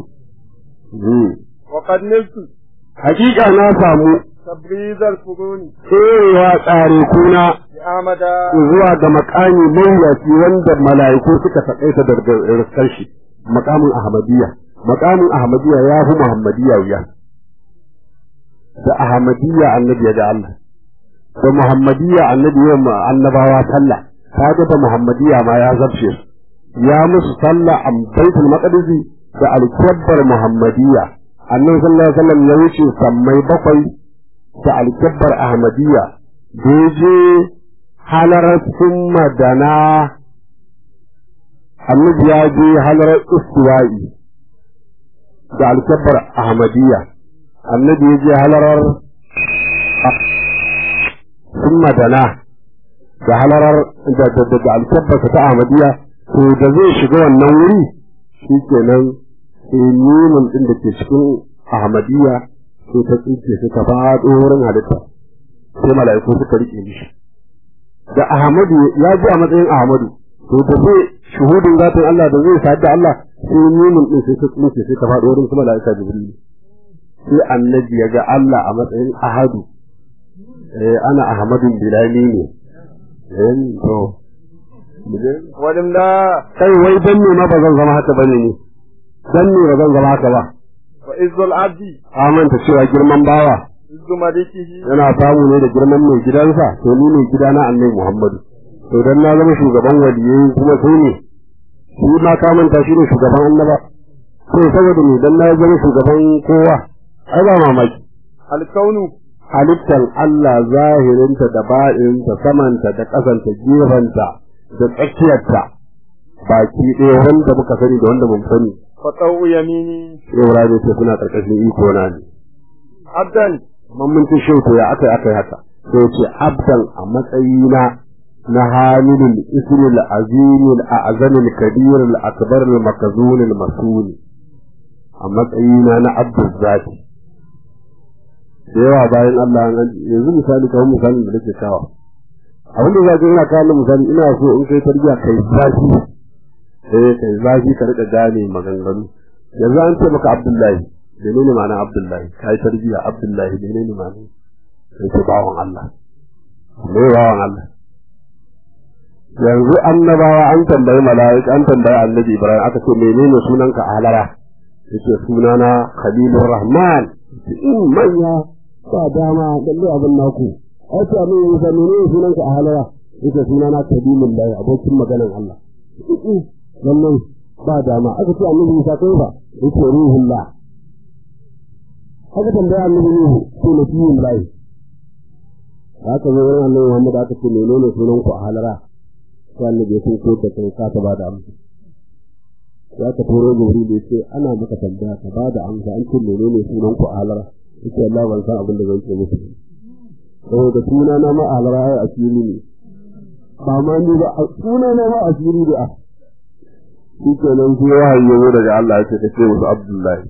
wa qad niltu hakika na samu tabriz al-furuni tserewa tsare kuna bi amada zuwa ga makami mawuyaci wanda mala'iku suka taƙaita da riskar shi makamin ahmadiyya makamin ahmadiyya ya fi muhammadiyya wuya da ahmadiyya annabi ya ga Allah da muhammadiyya annabi ya ma annabawa sallah kaga da muhammadiyya ma ya zarce su ya musu sallah a baitul maqdis da alkabbar muhammadiyya annabi sallallahu alaihi wasallam ya wuce sammai bakwai da alkabbar ahmadiyya da ya je halarar sun madana annabi ya je halarar istiwa'i da alkabbar ahmadiyya annabi ya je halarar sun madana da halarar da da da alkabbar ta ahmadiyya to da zai shiga wannan wuri shi kenan sai nunin din da ke cikin ahmadiyya sai ta tsinke sai ta faɗo wurin halitta sai mala'iku suka rike mishi da ahmadu ya ji a matsayin ahmadu to da zai shuhudin zatin Allah da zai sadu da Allah sai nunin din sai ta tsinke sai ta faɗo wurin kuma mala'ika jibril sai annabi ya ga Allah a matsayin ahadu eh ana ahmadun bilali ne eh to walimla kai wai dan ne ma ba zan zama haka bane ne dan ne ba zan zama haka ba wa izzul abdi amanta cewa girman bawa izzu malikihi yana samu ne da girman mai gidansa to ni ne gidana annabi Muhammadu to dan na zama shugaban waliyai kuma sai ne shi ma ka manta shi ne shugaban annaba to saboda ni dan na zama shugaban kowa ai ba mamaki alkaunu halittar Allah zahirinta da ba'inta samanta da ƙasanta gefanta da tsakiyarta baki ɗaya wanda muka sani da wanda mun sani fa tsawu yamini yau rane ce suna ƙarƙashin iko na ne abdan amma mun ci shi to ya aka aka haka sai ce abdan a matsayina na hamilul isril azimil a'zamil kabirul akbarul makazunil masul a matsayina na abdul zati da yawa bayan Allah yanzu misali kawai misalin da nake kawo abin da za ka ina kawo misali ina so in kai tarbiya kai zafi eh kai zafi ka rika gane maganganu yanzu an ce maka Abdullahi menene ma'ana Abdullahi kai tarbiya Abdullahi menene ma'ana sai ce bawan Allah me bawan Allah yanzu annabawa an tambayi mala'ika an tambayi annabi Ibrahim aka ce menene sunanka a halara yace sunana Khalilur Rahman in manya ba dama lalle abin naku ai ce amma Musa menene sunan ka a halara yake suna na kadimullahi abokin maganan Allah wannan ba dama aka ce annabi Musa kai ba yake ruhullah haka tambaya annabi Nuhu ko nabiyullahi haka zo wurin annabi Muhammad aka ce menene sunan ku a halara sai annabi sun ko da kai ka ta ba da amsa ya ka turo Jibril ya ce ana maka tambaya ka ba da amsa an ce menene sunan ku a halara yace Allah ban san abin da zan ce muku saboda suna na ma a halara ai asiri ne ba ma ni ba suna na ma asiri da shi kenan sai wahayi ya zo daga Allah ya ce ka ce musu Abdullahi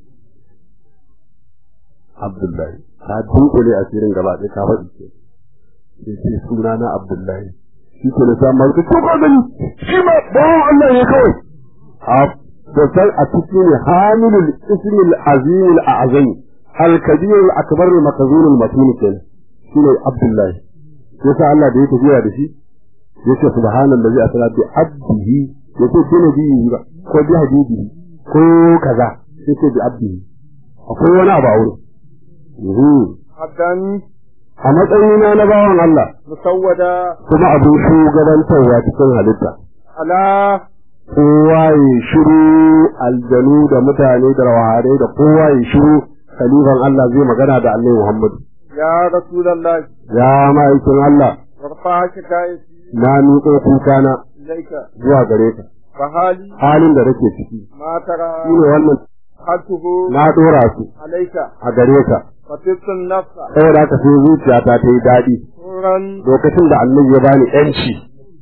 Abdullahi ka dunkule asirin gaba ɗaya ka faɗi ke sai ce suna na Abdullahi shi ke na samun ka to ka gani shi ma bawan Allah ne kawai a da san a cikin ne hamilul ismil azimil a'zam al kabir al akbar al makzun al matin kenan shine Abdullahi yasa Allah da ya tafiya da shi yace subhanallazi asra bi abdihi yace bi nabiyi ba ko bi habibi ko kaza yace bi abdihi akwai wani abu a wurin Abdan a matsayina na bawan Allah musawwada kuma abin shugabantarwa cikin halitta ala kowa ya shiru aljanu da mutane da rawaharai da kowa ya shiru khalifan Allah zai magana da Allah Muhammad ya Rasulallah ya ma'aikin Allah warfa shikayati na miƙo kukana ilaika zuwa gare ka fa hali halin da nake ciki ma tara shine wannan hatuhu na dora su alaika a gare ka fatitun nafsa saboda haka sai zuciyata ta yi daɗi turan lokacin da annabi ya bani yanci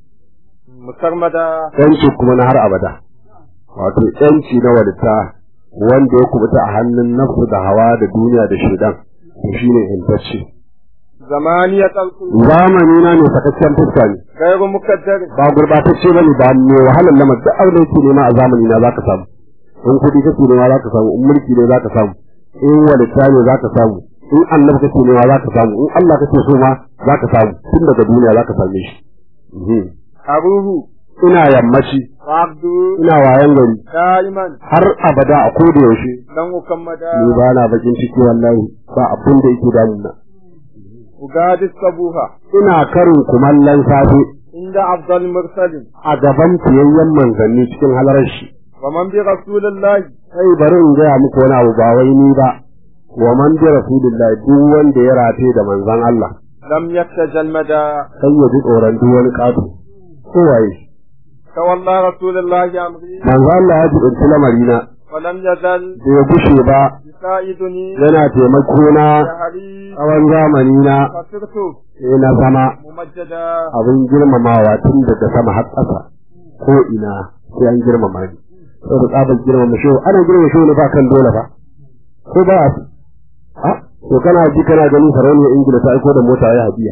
musarmada yanci kuma na har abada wato yanci na walitta wanda ya kubuta a hannun nafsu da hawa da duniya da shaidan to shine intacce zamaniya talqu zamani na ne sakaccen fuska ne gairu mukaddar ba gurbatacce bane ba mai wahalar lamar duk abin da yake nema a zamani na zaka samu in kuɗi kake nema zaka samu in mulki ne zaka samu in walitta ne zaka samu in annabi kake nema zaka samu in Allah kake so ma zaka samu tun daga duniya zaka same shi Mhm. aruhu ina yammaci abdu ina wayan gari daiman har abada a koda yaushe dan ukammada ni ba na bakin ciki wallahi ba abin da yake damuna ugadi sabuha ina karin kumallon safe inda afdal mursalin a gaban fiyayyen manzanni cikin halarar shi wa man bi rasulillahi sai bari in gaya muku wani abu ba wai ni ba wa man bi rasulillahi duk wanda ya rataye da manzon Allah lam yaktajal mada sai ya ji tsoron duk wani kato ko waye tawalla rasulillahi amri manzon Allah ya jibinci lamarina wa lam yazal da ya gushe ba yusaiduni yana taimako na shahri tsawon zamani na fasirtu sai na zama mumajjada abin girmamawa tun daga sama har ƙasa ko ina sai an girmama ni saboda tsabar girmama shi ana girmama shi ne ba kan dole ba ko ba a a to kana ji kana ganin sarauniyar ingila ta aiko da mota ya hadiya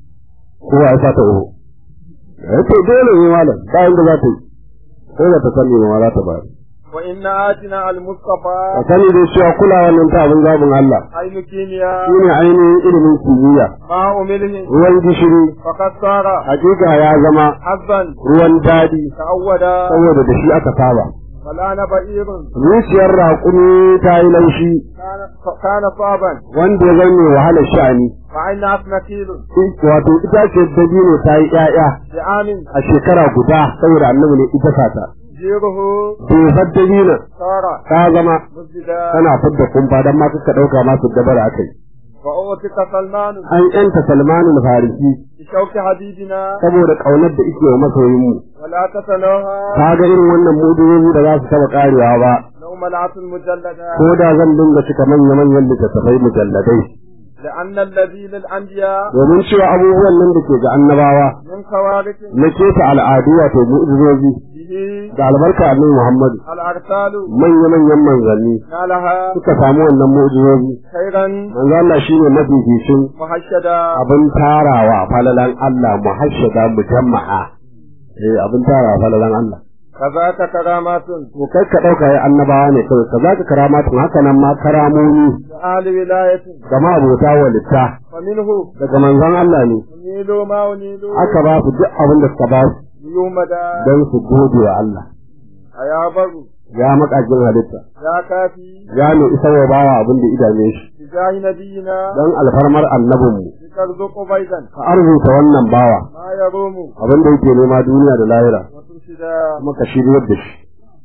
ko ya sa ta oho eh to dole ne malam ba inda za ta yi ko da ta sani ma za ta bayar wa inna atina al ka mustafa sani dai cewa kulawa nan ta abin zabin Allah aynu kimiya shi ne ainihin ilimin kimiyya ma umilhi ruwan gishiri faqad sara hakika ya zama hazban ruwan daɗi ta'awwada saboda da shi aka saba fala naba'irun zuciyar raƙumi ta yi laushi kana kana saban wanda ya zama mai wahalar sha'ani fa aina afnatilun wato ita ce dabino ta yi ƴaƴa bi amin a shekara guda saboda annabi ne ita sata jiruhu bai dabino sara ta zama musjida tana fidda kumfa don ma suka ɗauka masu dabara a kai wa utika salman an yanta salmanul farisi bi shauki habibina saboda ƙaunar da ike wa masoyinmu wala tatalaha ta ga irin wannan mudurobi da za su taɓa ƙarewa ba naumalatun mujallada ko da zan dinga cika manya-manyan littattafai mujalladai لأن الذي للأنبياء domin cewa abubuwan nan da ke ga annabawa من خوارق na keta al'adu wato mu'ujizozi به da albarka annabi Muhammad الأرسال manya-manyan manzanni نالها suka samu wannan mu'ujizozi خيرا manzo Allah shine mafificin محشدا abin tarawa falalan Allah muhashshada mujamma'a eh abin tarawa falalan Allah كذاك كرامات to kai ka dauka ya annabawa ne kawai ka zaka karamatun haka nan ma karamomi لأهل ولاية ga ma'abota walitta ومنه daga manzon Allah ne أنيل ما أنيل aka ba su duk abin da suka ba su يومدا don su gode wa Allah أيا بر ya makajin halitta يا كافي ya ne isa wa bawa abin da idame shi بجاه نبينا don alfarmar annabinmu ترزق بيضا ka arzuta wannan bawa ما يروم abin da yake nema duniya da lahira وترشد kuma ka shiryar da shi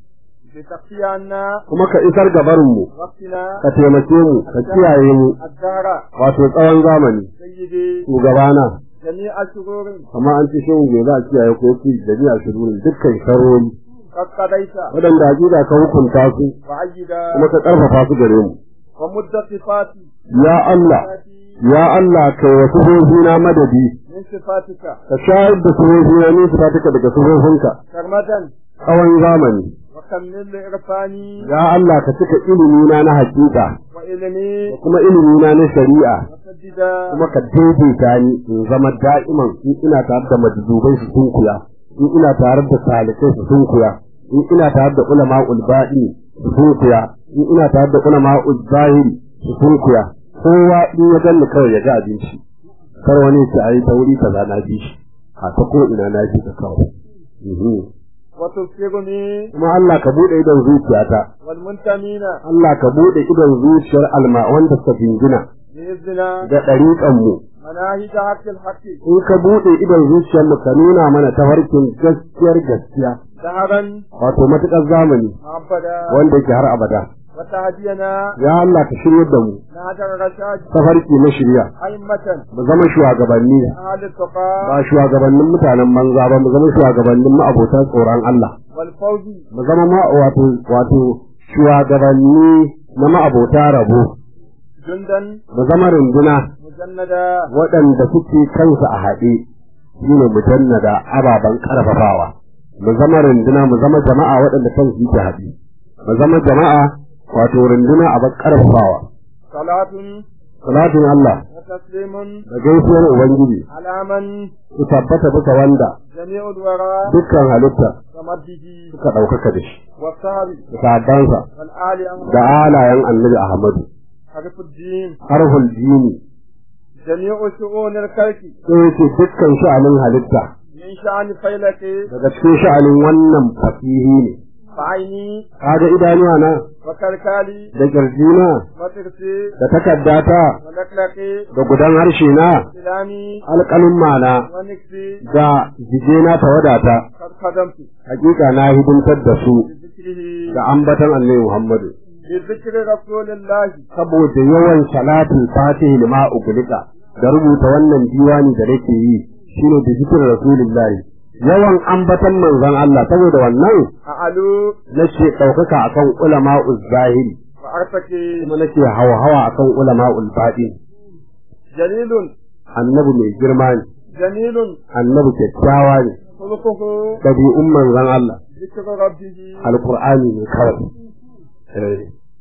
بتقي عنا kuma ka isar ga barinmu وقتنا ka taimake mu ka kiyaye mu الدهر wato tsawon zamani سيدي shugabana جميع الشرور amma an ci shehu bai za a kiyaye ko yake da biya shirurin dukkan sharori قد قضيت waɗanda hakika ka hukunta su وعيدا kuma ka ƙarfafa su gare mu ومد صفاتي ya Allah ya Allah kai wa sufofina madadi من صفاتك ka shayar da sufofina ne su taka daga sufofinka كرمة tsawon zamani وكمل إرفاني ya Allah ka cika ilimina na hakika وإلمي da kuma ilimina na shari'a وسددا kuma ka daidaita ni in zama da'iman in ina tare da majdubai su sunkuya in ina tare da salikai su sunkuya in ina tare da ulama ulba'i su sunkuya in ina tare da ulama zahiri su sunkuya kowa in ya ganni kawai ya ga abinci kar wani ya ce ai ta wuri kaza na bi shi a ta ko ina na bi ka kawai Mhm. وتبصرني kuma Allah ka bude idon zuciyata والمنتمين Allah ka bude idon zuciyar alma wanda suka jingina بإذننا da ɗariƙan mu مناهج حق الحق in ka buɗe idon zuciyarmu ka nuna mana tafarkin gaskiyar gaskiya دهرا wato matuƙar zamani معبدا wanda yake har abada وتهدينا ya Allah ka shirya da mu نهج الرشاد tafarki na shirya أئمة mu zama shugabanni أهل التقى ba shugabannin mutanen banza ba mu zama shugabannin ma'abota tsoron Allah والفوز mu zama ma wato wato shugabanni na ma'abota rabo جندا mu zama runduna مجندا waɗanda suke kansu a haɗe shine mujannada ababen ƙarfafawa mu zama runduna mu zama jama'a waɗanda kansu yake haɗe mu zama jama'a wato runduna a ƙarfafawa صلاة salatin Allah وتسليم da gaisuwar ubangiji على من su tabbata bisa wanda جميع الورى dukkan halitta ومده suka ɗaukaka da shi والصحب da sahabbansa والآل أمر da alayen annabi Ahmadu حرف الدين harhul jini جميع شؤون الكلك sai yake dukkan sha'anin halitta من شأن فيلك daga cikin sha'anin wannan fasihi ne فعيني kaga idanuwa na وكلكالي da kirjina وترسي da takaddata ولكلكي da gudan harshe na سلامي alƙalin mana ونكسي da jijena ta wadata قد خدمت hakika na hidimtar da su بذكره da ambatan annabi Muhammadu بذكر رسول الله saboda yawan salatin fatihi lima ugulika da rubuta wannan diwani da nake yi shine da zikir rasulullahi yawan ambatan manzon Allah saboda wannan أعلو nake ɗaukaka akan ulama zahiri وأرتكي kuma nake hawa-hawa akan ulama baɗin جليل annabi mai girma ne جميل annabi kyakkyawa ne خلقه ɗabi'un manzon Allah ذكر ربه alkur'ani ne kawai Eh,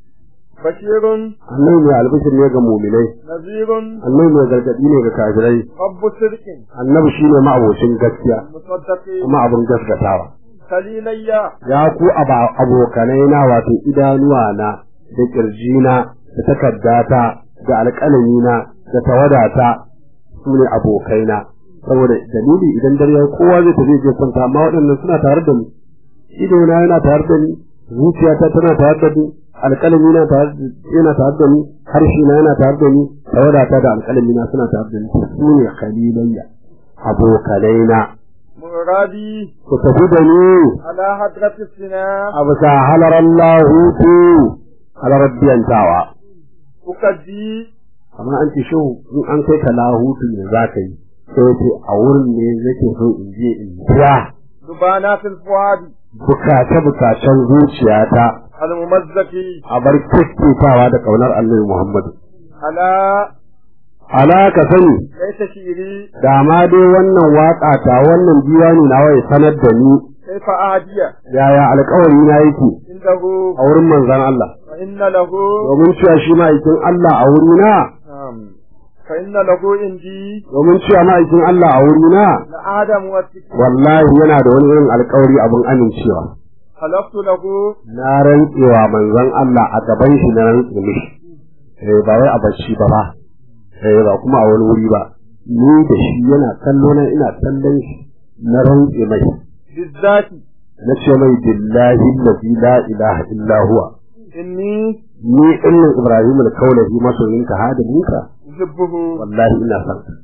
بشير annabi mai albishir ne ga muminai نذير annabi mai gargaɗi ne ga kafirai رب صدق annabi shine ma'abocin gaskiya مصدق kuma abin gaskatawa خليلي ya ku aba- abokanai na wato idanuwa na da kirjina da takaddata da alƙalamina da tawadata su ne abokaina saboda dalili idan dare ya kowa zai tafi je kwanta amma waɗannan suna tare da ni idona yana tare da ni zuciyata tana tare da ni alƙalami na tare da yana tare da ni harshe na yana tare da ni tawadata da alƙalami na suna tare da ni su ne khalilayya abokanaina مرادي ku tafi da ni على حضرة السنا a bisa halarar lahutu halarar biyantawa أكدي amma an ce shi in an kai ka lahutu ne za ka yi sai ce a wurin ne zake so in je in biya دبانات الفؤاد bukace bukacen zuciyata الممزق a bar kiskitawa da kaunar annabi Muhammadu على ala ka sani ليس شيري da ma dai wannan waka ta wannan diwani nawa ya sanar da ni كيف أهدي yaya alkawari na yake عنده a wurin manzon Allah فإن له domin cewa shi ma'aikin Allah a wurina نعم فإن له عندي domin cewa ma'aikin Allah a wurina لآدم والسكين wallahi yana da wani irin alkawari abin amincewa خلقت له na rantsewa manzon Allah a gaban shi na rantse mishi eh ba wai a bacci ba ba eh ba kuma a wani wuri ba ni da shi yana kallo na ina kallon shi na rantse mai بالذات na ce mai billahi allazi la ilaha illa huwa إني ni innan ibrahim al-kaulahi masoyinka hadiminka يحبه wallahi ina son ka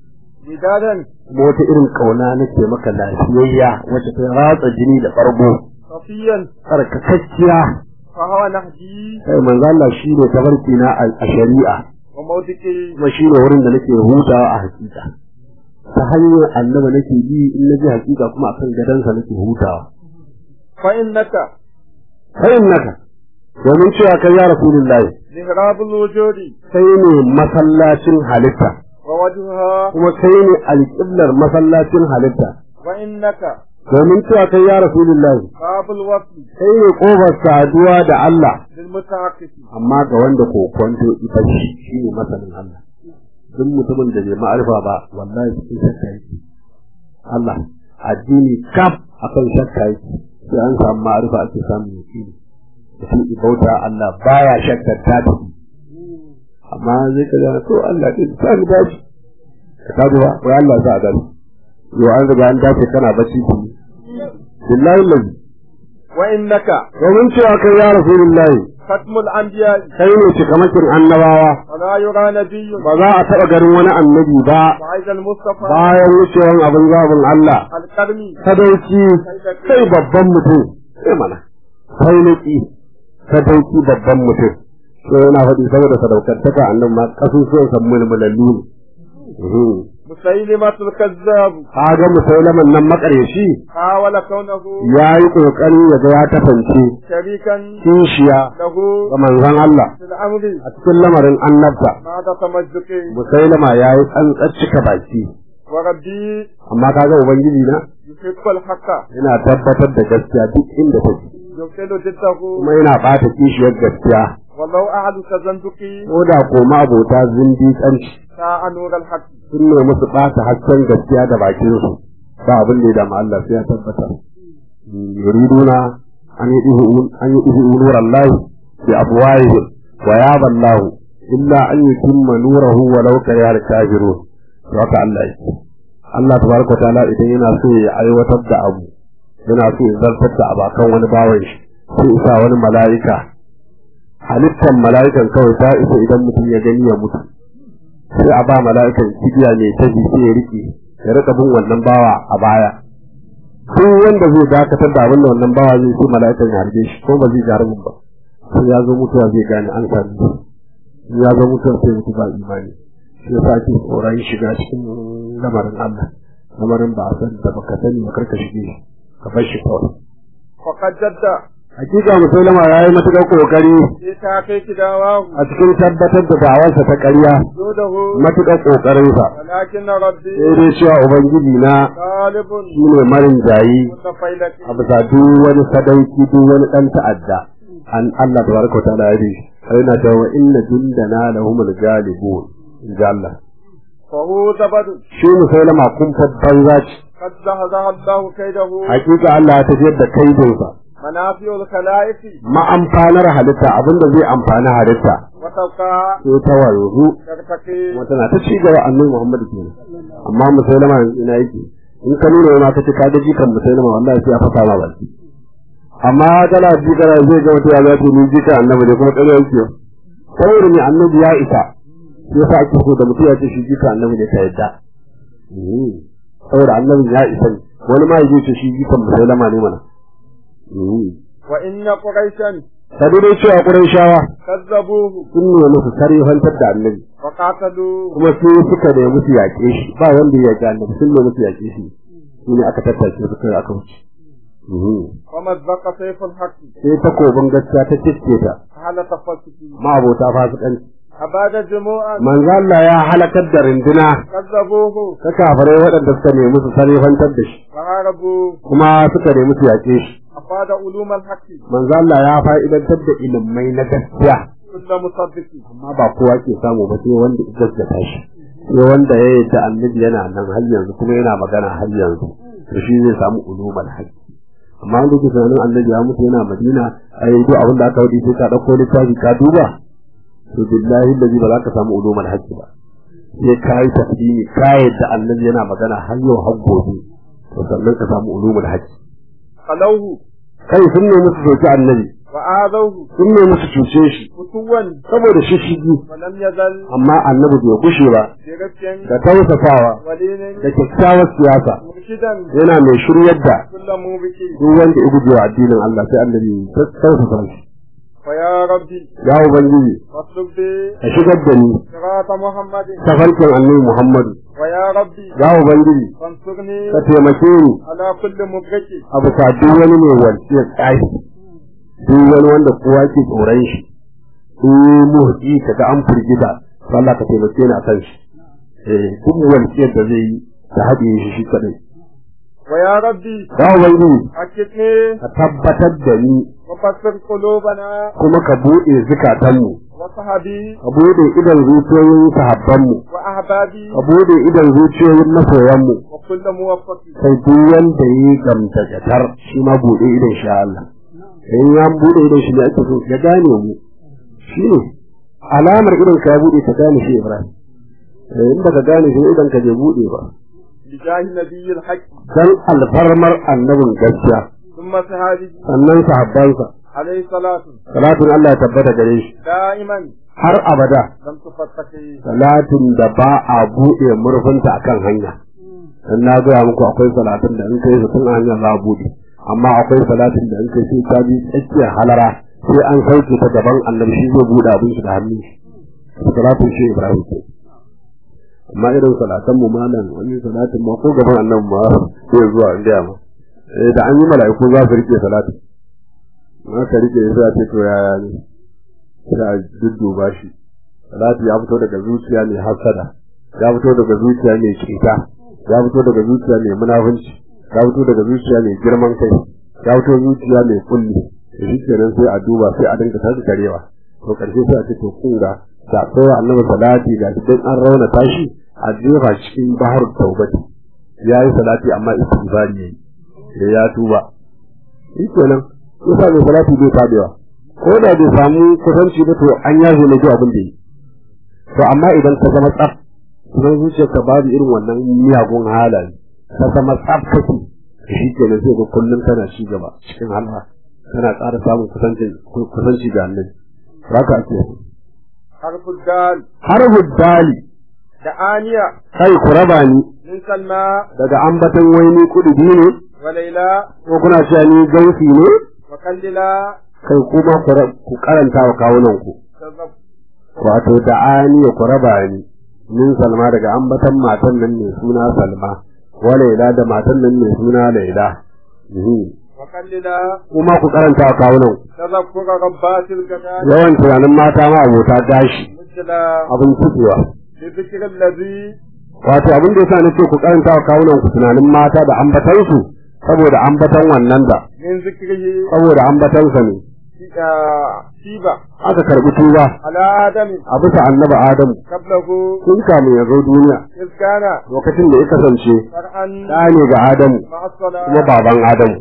ودادا kuma wata irin kauna nake maka lafiyayya wacce ta ratsa jini da farko صفيا tsarkakakkiya فهو نهجي kai manzo Allah shine tabarki na a a shari'a وموتكي kuma shine wurin da nake hutawa a hakika ta hanyar annaba nake bi in na ji hakika kuma akan gadansa nake hutawa فإنك sai innaka domin cewa kai ya rasulullahi محراب الوجود sai ne masallacin halitta ووجهها kuma kai ne alƙiblar masallacin halitta وإنك domin cewa kai ya rasulullahi باب الوصل kai ne kofar saduwa da Allah للمتعقف amma ga wanda ko kwanto ita shi shine masanin Allah duk mutumin da bai ma'arifa ba wallahi cikin shakka yake Allah addini kaf akan shakka yake sai an samu ma'arifa ake samun yaqini mutum ibauta Allah baya shakkar ta da amma zai ka ga to Allah din sa mu dace ka kaji ba wai Allah sa a dace yo an riga an dace kana bacci ki billahi lazi وإنك domin cewa kai ya rasulullahi ختم الأنبياء kai ne cikamakin annabawa ولا يرى نبي ba za a taɓa ganin wani annabi ba بعد المصطفى bayan wucewan abin zabin Allah الكرمي sadauki sai babban mutum sai mana sai naki sadauki babban mutum sai yana faɗi saboda sadaukantaka annan ma kasusuwan san mulmulallu ne مسيلمة الكذاب kaga musaulaman nan makaryashi حاول كونه ya yi ƙoƙari ya ga ya tafance شريكا kishiya له ga manzon Allah في الأمر a cikin lamarin annabta بعد تمزق musailama ya yi tsantsar cika baki وربي amma kaga ubangiji na يحب الحق yana tabbatar da gaskiya duk inda take يبطل ضده kuma yana bata kishiyar gaskiya ولو أحد تزندقي ko da ko abota zindiƙanci ساء نور الحق sun ne musu ɓata hasken gaskiya da bakin su ba abin da ya dama Allah sai ya tabbata yuriduna an yi ihu an yi ihu nurallahi bi afwahihim wa yaba Allah illa an yutimma nurahu walau kariha al-kafirun to haka Allah yake Allah tabaraka wa ta'ala idan yana so ya aiwatar da abu yana so ya zartar da abakan wani bawan shi sai isa wani mala'ika halittar mala'ikan kawai ta isa idan mutum ya gani ya mutu sai a ba mala'ikan kibiya mai taji sai ya rike ya rika bin wannan bawa a baya duk wanda zai dakatar da abin da wannan bawa zai sai mala'ikan ya harbe shi ko ba zai ji harbin ba sai ya zo mutuwa zai gane an sami shi in ya zo mutuwa sai mutu ba imani shi yasa ake tsoron shiga cikin lamarin Allah lamarin ba a san da baka sani ba karka shige shi ka bar shi kawai وقد جد hakika musulama ya yi matuƙar ƙoƙari في تحقيق دعواه a cikin tabbatar da da'awarsa ta ƙarya جوده matuƙar ƙoƙarinsa ولكن ربي sai dai cewa ubangiji na طالب shi ne marin jayi متفيلة a bisa duk wani sadauki duk wani ɗan ta'adda an Allah da baraka ta ya bi sai na cewa inna jundana lahumul galibun in ji Allah فهو زبد shi musulama kun babban zaci قد زهزه الله كيده hakika Allah ya tafiyar da kaidinsa منافع الخلائق ma'amfanar halitta abinda zai amfani halitta وتبقى sai ta wanzu ترتقي kuma tana ta ci gaba annabi Muhammad kenan amma musulama yanzu ina yake in ka nuna yana kace ka ga jikan musulama wallahi sai ya fasa ma baki amma kana ji kana zai ga wata ya za ta ni jika annabi ne kuma kare yake saboda ne annabi ya isa sai yasa ake so da mutum ya ce shi jika annabi ne ka yadda Mhm. saboda annabi ya isa ne wani ma ya ce shi jikan musulama ne mana Mhm. وإن قريشا sadu dai cewa Qurayshawa كذبوه sun nuna musu sarifantar da annabi وقاتلوه kuma su suka da musu yaƙe shi ba wanda ya yaƙi annabi sun ne musu yaƙe shi shi ne aka tattace su kai aka wuce ومزق سيف الحق sai takobin gaskiya ta cicce ta على تفسكه ma abota fasikanci أباد جموعا manzo Allah ya halakar da rinduna كذبوه ta kafirai waɗanda suka nemi su sarifantar da shi فهربوا kuma suka nemi su yaƙe shi أفاد علوم الحق manzo Allah ya fa'idantar da ilimai na gaskiya كل مصدق amma ba kowa ke samu ba sai wanda ya gaskata shi sai wanda ya yadda annabi yana nan har yanzu kuma yana magana har yanzu to shi zai samu ulumul haqqi amma wanda ke tunanin annabi ya mutu yana madina ai duk abin da aka wadi sai ka dauko littafi ka duba to billahi allazi ba za ka samu ulumul haqqi ba sai ka yi tafsiri ka yadda annabi yana magana har yau har gobe to sannan ka samu ulumul haqqi خلوه kai sun nemi su soki annabi وآذوه sun ne musu cuce shi فتوا saboda shishigi ولم يزل amma annabi bai gushe ba برفق da tausasawa ولين da kyakkyawar siyasa مرشدا yana mai shiryar da كل موبك duk wanda ya guje wa addinin Allah sai annabi ya tausasa shi ويا ربي ya ubangiji واطلب بي ka shigar da ni صراط محمد tafarkin annabi Muhammadu ويا ربي ya ubangiji فانصرني ka taimake ni على كل مبرك a bisa duk wani mai walƙiyar tsayi duk wani wanda kowa ke tsoron shi in muhdi ka ga an firgita to Allah ka taimake ni a kan shi eh duk walƙiyar da zai yi da haɗe shi shi kaɗai ويا ربي ya ubangiji أكدني ka tabbatar da ni وفسر قلوبنا kuma ka buɗe zukatanmu وصحبي ka buɗe idan zuciyoyin sahabbanmu وأحبابي ka buɗe idan zuciyoyin masoyanmu وكل موفق sai duk wanda ya yi gamtakatar shi ma buɗe idan sha Allah in ya buɗe idan shi ne ake so ya gane mu shi ne alamar idan ka ya buɗe ka gane shi Ibrahim Eh, in baka gane shi idan ka bai buɗe ba بجاه نبي الحق dan alfarmar annabin gaskiya ثم صحابه sannan sahabbansa عليه الصلاة salatin Allah ya tabbata gare shi دائما har abada لم تفتقي salatin da ba a buɗe murfinta akan hanya dan na gaya muku akwai salatin da in kai su tun a hanyar za a buɗe amma akwai salatin da in kai sai ka bi tsakiyar halara sai an sauke ta gaban annabi shi zai buɗe abin shi da hannun shi salatin shi Ibrahim ke amma irin salatan mu malam wani salatin ma ko gaban annabi ma sai zuwa in gaya ma eh da an yi mala'iku za su rike salatin ma ka rike sai a ce to yaya ne sai a dudduba shi salati ya fito daga zuciya mai hasada ya fito daga zuciya mai cuta ya fito daga zuciya mai munafunci ya fito daga zuciya mai girman kai ya fito zuciya mai kulli da shi kenan sai a duba sai a dinga tashi karewa to karshe sai a ce to kun ga da kowa annabi salati ga shi dan an rauna tashi a jefa cikin bahar taubati ya yi salati amma istighfari yayi sai ya tuba shi kenan yasa mai salati bai tabewa ko da bai samu kusanci ba to an yaje ne duk abin da yi to amma idan ka zama tsaf idan zuciyarka babu irin wannan miyagun halaye ka zama tsaf kake shi kenan sai ga kullum kana ci gaba cikin halwa kana ƙara samun kusanci kusanci da annabi haka ake حرف الدال har huddali دعانية kai ku raba ni من سلمى daga ambaton waini kudubi ne وليلى ko kuna cewa ni gausi ne وكللا kai kuma ku ra- ku karanta wa kawunan ku تذب wato da ani ku raba ni min salma daga ambatan matan nan mai suna salma wa laila da matan nan mai suna laila Mhm. وكللا kuma ku karanta wa kawunan ku تذكر ربات الجمال yawan tunanin mata ma abota gashi مثل abin tukewa بذكر الذي wato abin da yasa nace ku karanta wa kawunan ku tunanin mata da ambatan su saboda ambatan wannan da من ذكره saboda ambatan sa ne شيبة aka karbi tuba على آدم a bisa annabi adamu قبله tun kamun ya zo duniya إذ كان lokacin da ya kasance شرعا ɗa ne ga adamu مع kuma الصلاة baban adamu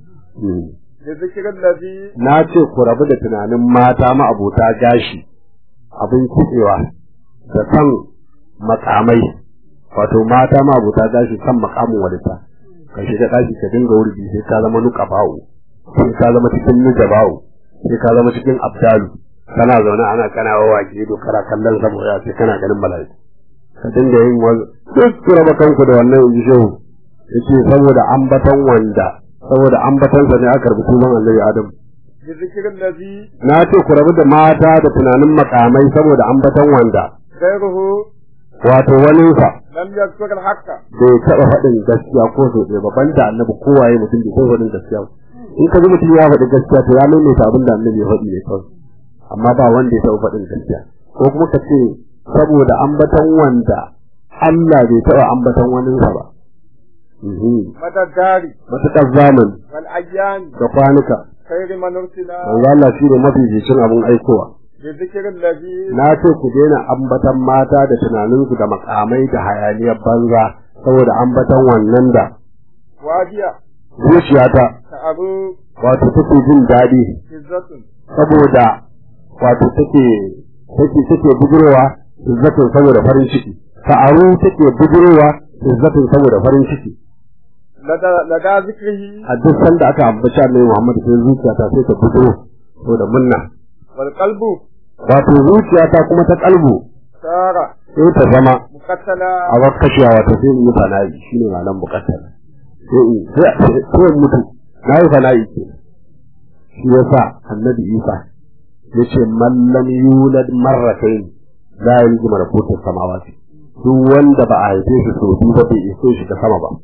بذكر الذي na ce ku rabu da tunanin mata ma'abota gashi abin kitsewa da san makamai wato mata ma'abota gashi san makamin walita ka shiga ɗaki ka dinga wurbi sai ka zama nuka bawo sai ka zama cikin nuja bawo sai ka zama cikin abdalu kana zaune ana kana wawa ke ido kana kallon saboda sai kana ganin mala'iku ka dinga yin wani duk ku raba kanku da wannan in ji shehu yace saboda ambaton wanda saboda ambatonsa ne aka rubuta sunan annabi adam بذكر الذي na ce ku rabu da mata da tunanin makamai saboda ambaton wanda غيره wato waninsa لم يذكر الحق bai taɓa faɗin gaskiya ko so ɗaya ba banda annabi kowaye mutum bai taɓa faɗin gaskiya ba in ka ji mutum ya faɗi gaskiya to ya maimaita abin da annabi ya faɗi ne kawai amma ba wanda ya taɓa faɗin gaskiya ko kuma ka ce saboda ambaton wanda Allah bai taɓa ambaton waninsa ba Mhm. مدى الدار matuƙar zamani والأيام da kwanuka خير من أرسل manzo Allah shi ne mafificin abin aikowa بذكر الذي na ce ku daina ambatan mata da tunaninsu da makamai da hayaniyar banza saboda ambatan wannan da وادية zuciyata تعبوا wato take jin daɗi عزة saboda wato take take take bujurowa izzatin saboda farin ciki ta'aru take bujurowa izzatin saboda farin ciki لدى, لدى ذكره a duk sanda aka ambaci annabi Muhammad sai zuciyata sai ta bujuro to da munna والقلب wato zuciyata kuma ta kalbu صار sai ta zama مقتلا a bar kashewa wato sai in yi fana'i shine malam bukatar sai in sai sai in mutu na yi fana'i ke shi yasa annabi isa yace man lam yulad marratayn la yalji malakutus samawati duk wanda ba a haife shi sau biyu ba bai iso shi ta sama ba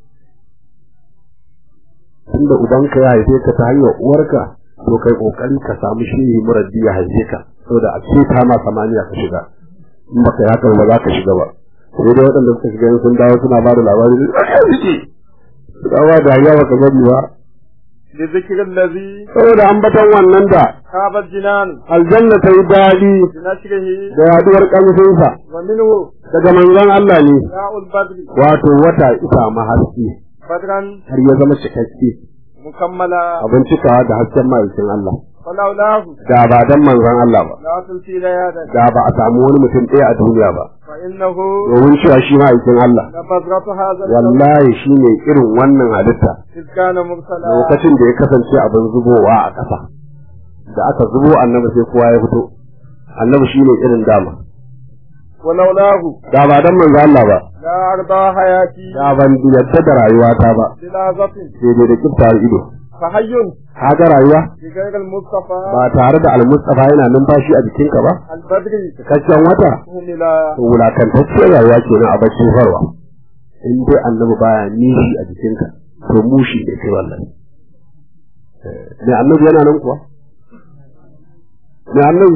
tunda ubanka ya haife ka ta hanyar uwarka to kai kokari ka samu shehi muraddi ya haife ka saboda a ce ta ma samaniya ka shiga in baka yi haka ba za ka shiga ba sai dai waɗanda suka shiga in sun dawo suna ba da labari da suke su dawa da ya baka gani ba لذكر الذي saboda ambaton wannan da خاب الجنان aljanna ta yi daɗi بنشره da yaduwar ƙarfinsa ومنه daga manzon Allah ne داء البدر wato wata isa mahaske بدرا har ya zama cikakke مكملا abin cikawa da hasken ma'aikin Allah فلولاه da ba dan manzon Allah ba لا تلقي ليادا da ba a samu wani mutum ɗaya a duniya ba فإنه domin cewa shi ma'aikin Allah لبذرة هذا الكون wallahi shi ne irin wannan halitta إذ كان مرسلا lokacin da ya kasance abin zubowa a ƙasa da aka zubo annabi sai kowa ya fito annabi shi ne irin dama ولولاه da ba dan manzo Allah ba لا أرضى حياتي da ban yadda da rayuwata ba بلحظة sai dai da kiftar ido فحي kaga rayuwa بغير المصطفى ba tare da almustafa yana numfashi a jikinka ba البدر cikakken wata هملا wulakantacciyar rayuwa kenan a bakin farwa in dai annabi baya nishi a jikinka to mushi ne kai wallahi ne annabi yana nan kuwa ne annabi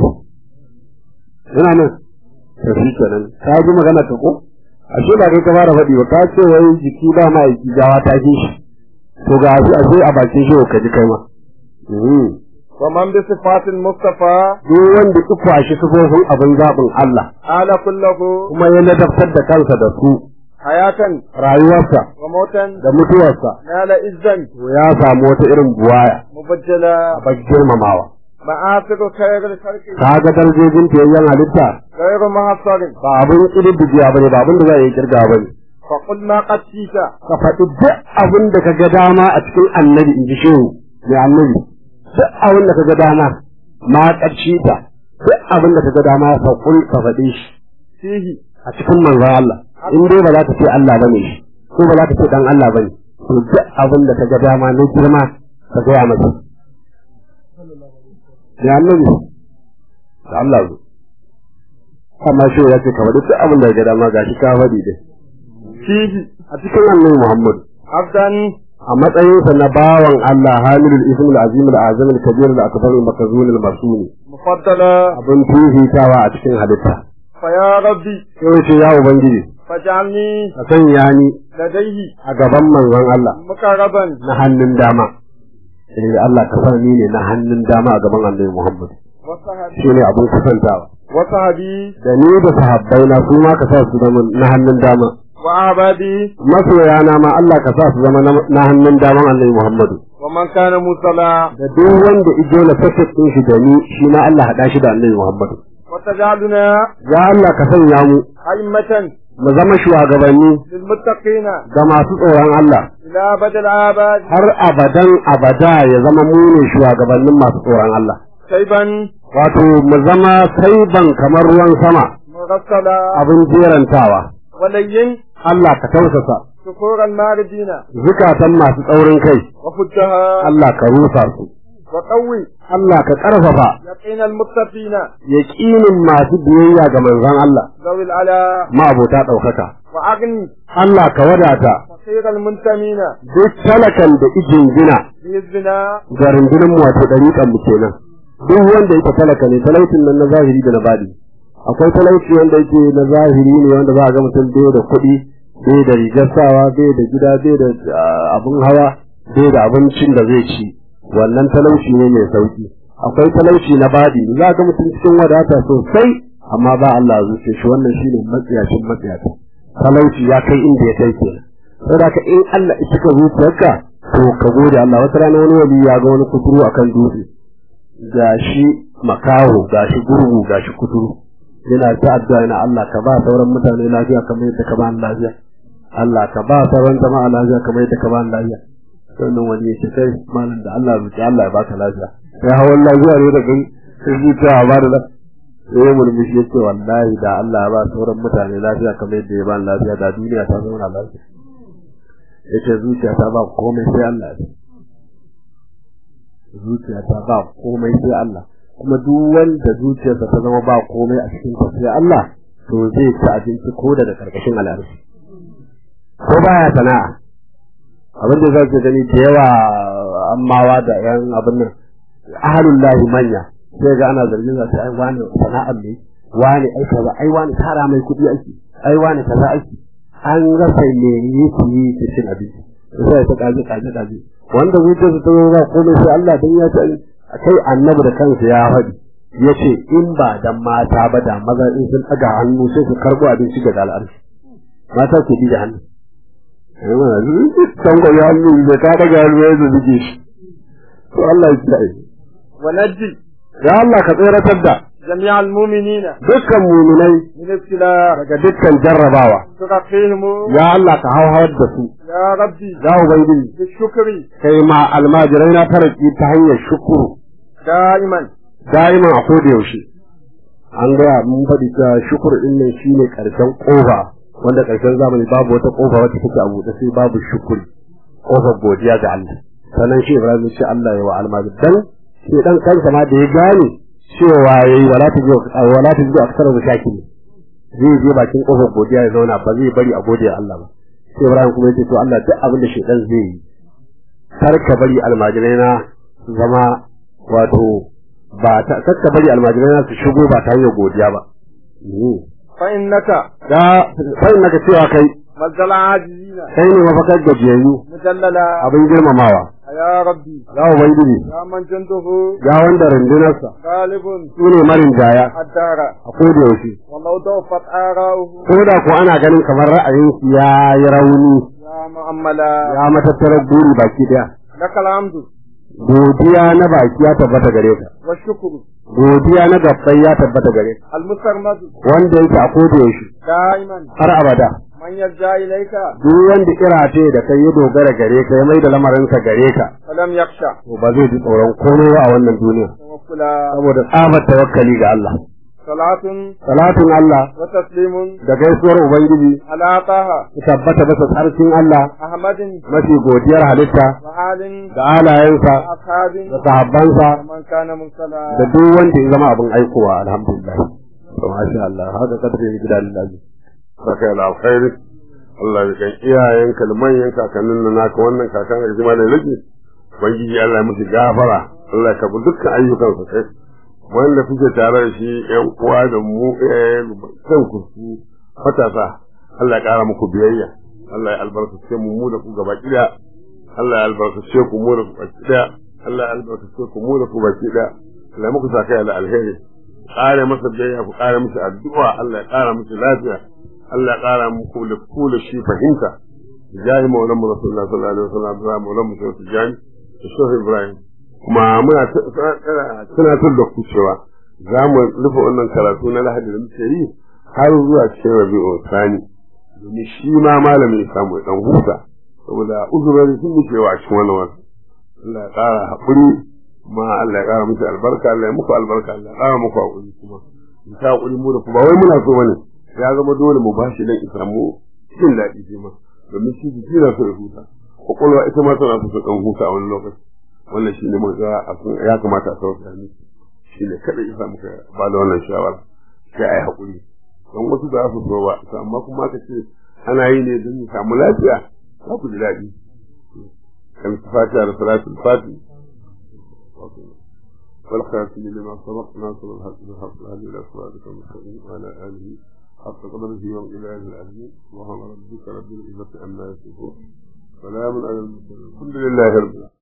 yana nan to shi kenan ka ji magana ta ko ashe ba kai ka fara faɗi ba ka ce wai jiki ba ma aiki gawa ta ji shi to ga shi ashe a bakin shi ka ji kai ma Mhm. ومن بصفات المصطفى duk wanda ya kwashi sufofin abin zaɓin Allah آل كله kuma ya ladabtar da kansa da su حياة rayuwarsa وموتا da mutuwarsa نال إذا to ya samu wata irin buwaya مبجلا a bar girmamawa معاصر خير الخلق ka ga darajojin fiyayyen halitta غير محصر ba abin ƙididdigiya ba ne ba abin da za a yi kirga ba ne فقل ما قد شئت ka faɗi duk abin da ka ga dama a cikin annabi in ji shehu mai annabi duk abin da ka ga dama ma ƙarshe ta duk abin da ka ga dama ka kul ka faɗi shi فيه a cikin manzon Allah in dai ba za ka ce Allah bane shi ko ba za ka ce dan Allah bane to duk abin da ka ga dama na girma ka gaya masa ya annabi da Allah zo amma shi ya ce ka faɗi duk abin da ka ga dama gashi ka faɗi dai فيه a cikin annabi Muhammad عبدا a matsayinsa na bawan Allah hamilul ismul azim al azam al kabir al akbar al makzun al masuni مفضلا abin fifitawa a cikin halitta فيا ربي sai ce ya ubangiji فاجعلني ka sanya ni لديه a gaban manzon Allah مقربا na hannun dama eh Allah ka sa ni ne na hannun dama a gaban Annabi Muhammad وصحبي shine abin kusantawa وصحبي da ni da sahabbai na su ma ka sa su zama na hannun dama وأحبابي masoyana ma Allah ka sa su zama na- na hannun daman Annabi Muhammad ومن كان مصلى da duk wanda ijo na fasit din shi da ni shi ma Allah hada shi da Annabi Muhammad وتجعلنا ya Allah ka sanya mu أئمة mu zama shugabanni للمتقين ga masu tsoron Allah إلى أبد الآباد har abadan abada ya zama mu ne shugabannin masu tsoron Allah شيبا wato mu zama saiban kamar ruwan sama مرسلا abin jerantawa ولين Allah ka tausasa شكور الماردين zukatan masu tsaurin kai وفجها Allah ka rusa su وقوي Allah ka ƙarfafa يقين المتقين yaƙinin masu biyayya ga manzon Allah ذوي العلا ma'abota ɗaukaka وأغني Allah ka wadata فقير المنتمين duk talakan da ijin gina بحزبنا ga rundunar mu wato ɗariƙan mu kenan duk wanda yake talaka ne talaucin nan na zahiri da na badi akwai talauci wanda yake na zahiri ne wanda za a ga mutum bai da kuɗi bai da rigar sawa bai da gida bai da ah, abin hawa bai da abincin da zai ci wannan talauci ne mai sauki akwai talauci na badi za ga mutum cikin wadata sosai amma ba Allah zuce shi wannan shine matsiyacin matsiyata talauci ya kai inda ya kai kenan saboda ka in Allah ya cika zuciyarka to ka gode Allah wata rana wani wali ya ga wani kuturu akan dutse gashi makaho gashi gurgu gashi kuturu yana ta addu'a yana Allah ka ba sauran mutane lafiya kamar yadda ka ba ni lafiya Allah ka ba sauran jama'a lafiya kamar yadda ka ba ni lafiya wannan wani ya ce kai malam da Allah zuci Allah ya baka lafiya sai hawan lafiya ne da kai sai zuciya ba da sai ya murmushi ya ce wallahi da Allah ya ba sauran mutane lafiya kamar yadda ya ba lafiya da duniya ta zauna lafiya ya ce zuciya ta ba komai sai Allah zuciya ta ba komai sai Allah kuma duk wanda zuciyarsa ta zama ba komai a cikin ta sai Allah to zai ci abinci ko daga karkashin al'arshi ko baya sana'a abin da zai gani da yawa ammawa da yan abin nan ahalullahi manya sai ga ana zargin za ta ai wani sana'ar ne wani ai kaza ai wani tara mai kuɗi ake ai wani kaza ake an rasa me yake yi ta cin abinci sai ta kaji kaji kaji wanda zuciyar su ta zo ba komai sai Allah dan ya ta kai annabi da kansa ya faɗi yace in ba dan mata ba da maza in sun ɗaga hannu sai su karɓo abinci daga al'arshi mata ke bi da hannu kan ko ya hannu da ka daga hannu ya zubi shi to Allah ya kiyaye ونجي ya Allah ka tseratar da جميع المؤمنين dukkan muminai من ابتلاء daga dukkan jarrabawa ترقيهم ya Allah ka hauhawar da su يا ربي ya ubangiji بالشكر kai ma almajirai na taraki ta hanyar shukuru دائما da'iman a koda yaushe an gaya mun faɗi cewa shukur din nan shine karshen kofa wanda karshen zamani babu wata kofa wacce take a buɗe sai babu shukuri kofar godiya ga Allah sannan shi Ibrahim ya ce Allah ya wa almajir dan shi dan kansa ma da ya gane cewa yayi wala ta wala ta zuwa aksara da shakiri zai je bakin kofar godiya ya zauna ba zai bari a godiya Allah ba sai Ibrahim kuma ya ce to Allah duk abin da shedan zai yi kar ka bari almajirai na su zama wato ba ta kakka bari almajirai na su shigo ba ta hanyar godiya ba فإنك da sai naka cewa kai مزل العاجزين kai ne mafakar gajiyayyu مجللا abin girmamawa يا ربي ya ubangiji يا من جنده ya wanda rundunarsa غالب su ne marin jaya الدار a koda yaushe ولو ضعفت آراؤه ko da ko ana ganin kamar ra'ayinsu ya yi rauni يا مؤملا ya matattarar buri baki daya لك الحمد godiya na baki ya tabbata gare ka والشكر godiya na gabbai ya tabbata gare ka المسرمد wanda yake a koda yaushe دائما har abada من يرجع إليك duk wanda kirace da kai ya dogara gare ka ya mai da lamarinsa gare ka ولم يخشى to ba zai ji tsoron komai ba a wannan duniya توكلا saboda tsabar tawakkali ga Allah صلاة salatun Allah وتسليم da gaisuwar ubangiji على طه su tabbata bisa tsarkin Allah أحمد mafi godiyar halitta وآل da alayensa وأصحاب da sahabbansa ومن كان مرسلا da duk wanda ya zama abin aikowa alhamdulillah to masha Allah haka kadare ni gidan Allah saka da alkhairi Allah ya kan iyayenka da manyan kakannin nan naka wannan kakan da jima da rage ubangiji Allah ya musu gafara Allah ya kabu dukkan ayyukan su kai wanda kuke tare da shi ƴan uwa da mu eh kan ku su matasa Allah ya kara muku biyayya Allah ya albarkace mu mu da ku gaba kida Allah ya albarkace ku mu da ku baki daya Allah ya albarkace ku mu da ku baki daya Allah ya muku saka da alheri kare masa biyayya ku kare masa addu'a Allah ya kara masa lafiya Allah ya kara muku da ku da shi fahimta jahi maulan mu rasulullah sallallahu alaihi wasallam da maulan mu sai tijani da shehu ibrahim kuma muna tunatar da ku cewa za mu rufe wannan karatu na lahadi da muke yi har zuwa cikin rabi'u sani domin shi ma malamin ya samu dan huta saboda uzurori sun muke wa a cikin wannan wasu Allah ya kara haƙuri kuma Allah ya kara muku albarka Allah ya muku albarka Allah ya kara muku haƙuri kuma in ta haƙuri mu da ku ba wai muna so bane ya zama dole mu bashi dan isa mu jin daɗi shi ma domin shi jiki na so ya huta kwakwalwa ita ma tana so ta ɗan huta a wani lokaci wannan shi ne muka ya kamata a sauka ni shi ne kada isa muka ba da wannan shawara sai a yi haƙuri don wasu da su so ba amma kuma aka ce ana yi ne don samu lafiya za ku ji daɗi kan fatiha da salatul fatiha والخاتم لما سبق ناصر الحق بالحق الهدي الى صراطك المستقيم وعلى اله حق قدره يوم اله العزيز سبحان ربك رب العزه عما يصفون سلام على المرسلين الحمد لله رب العالمين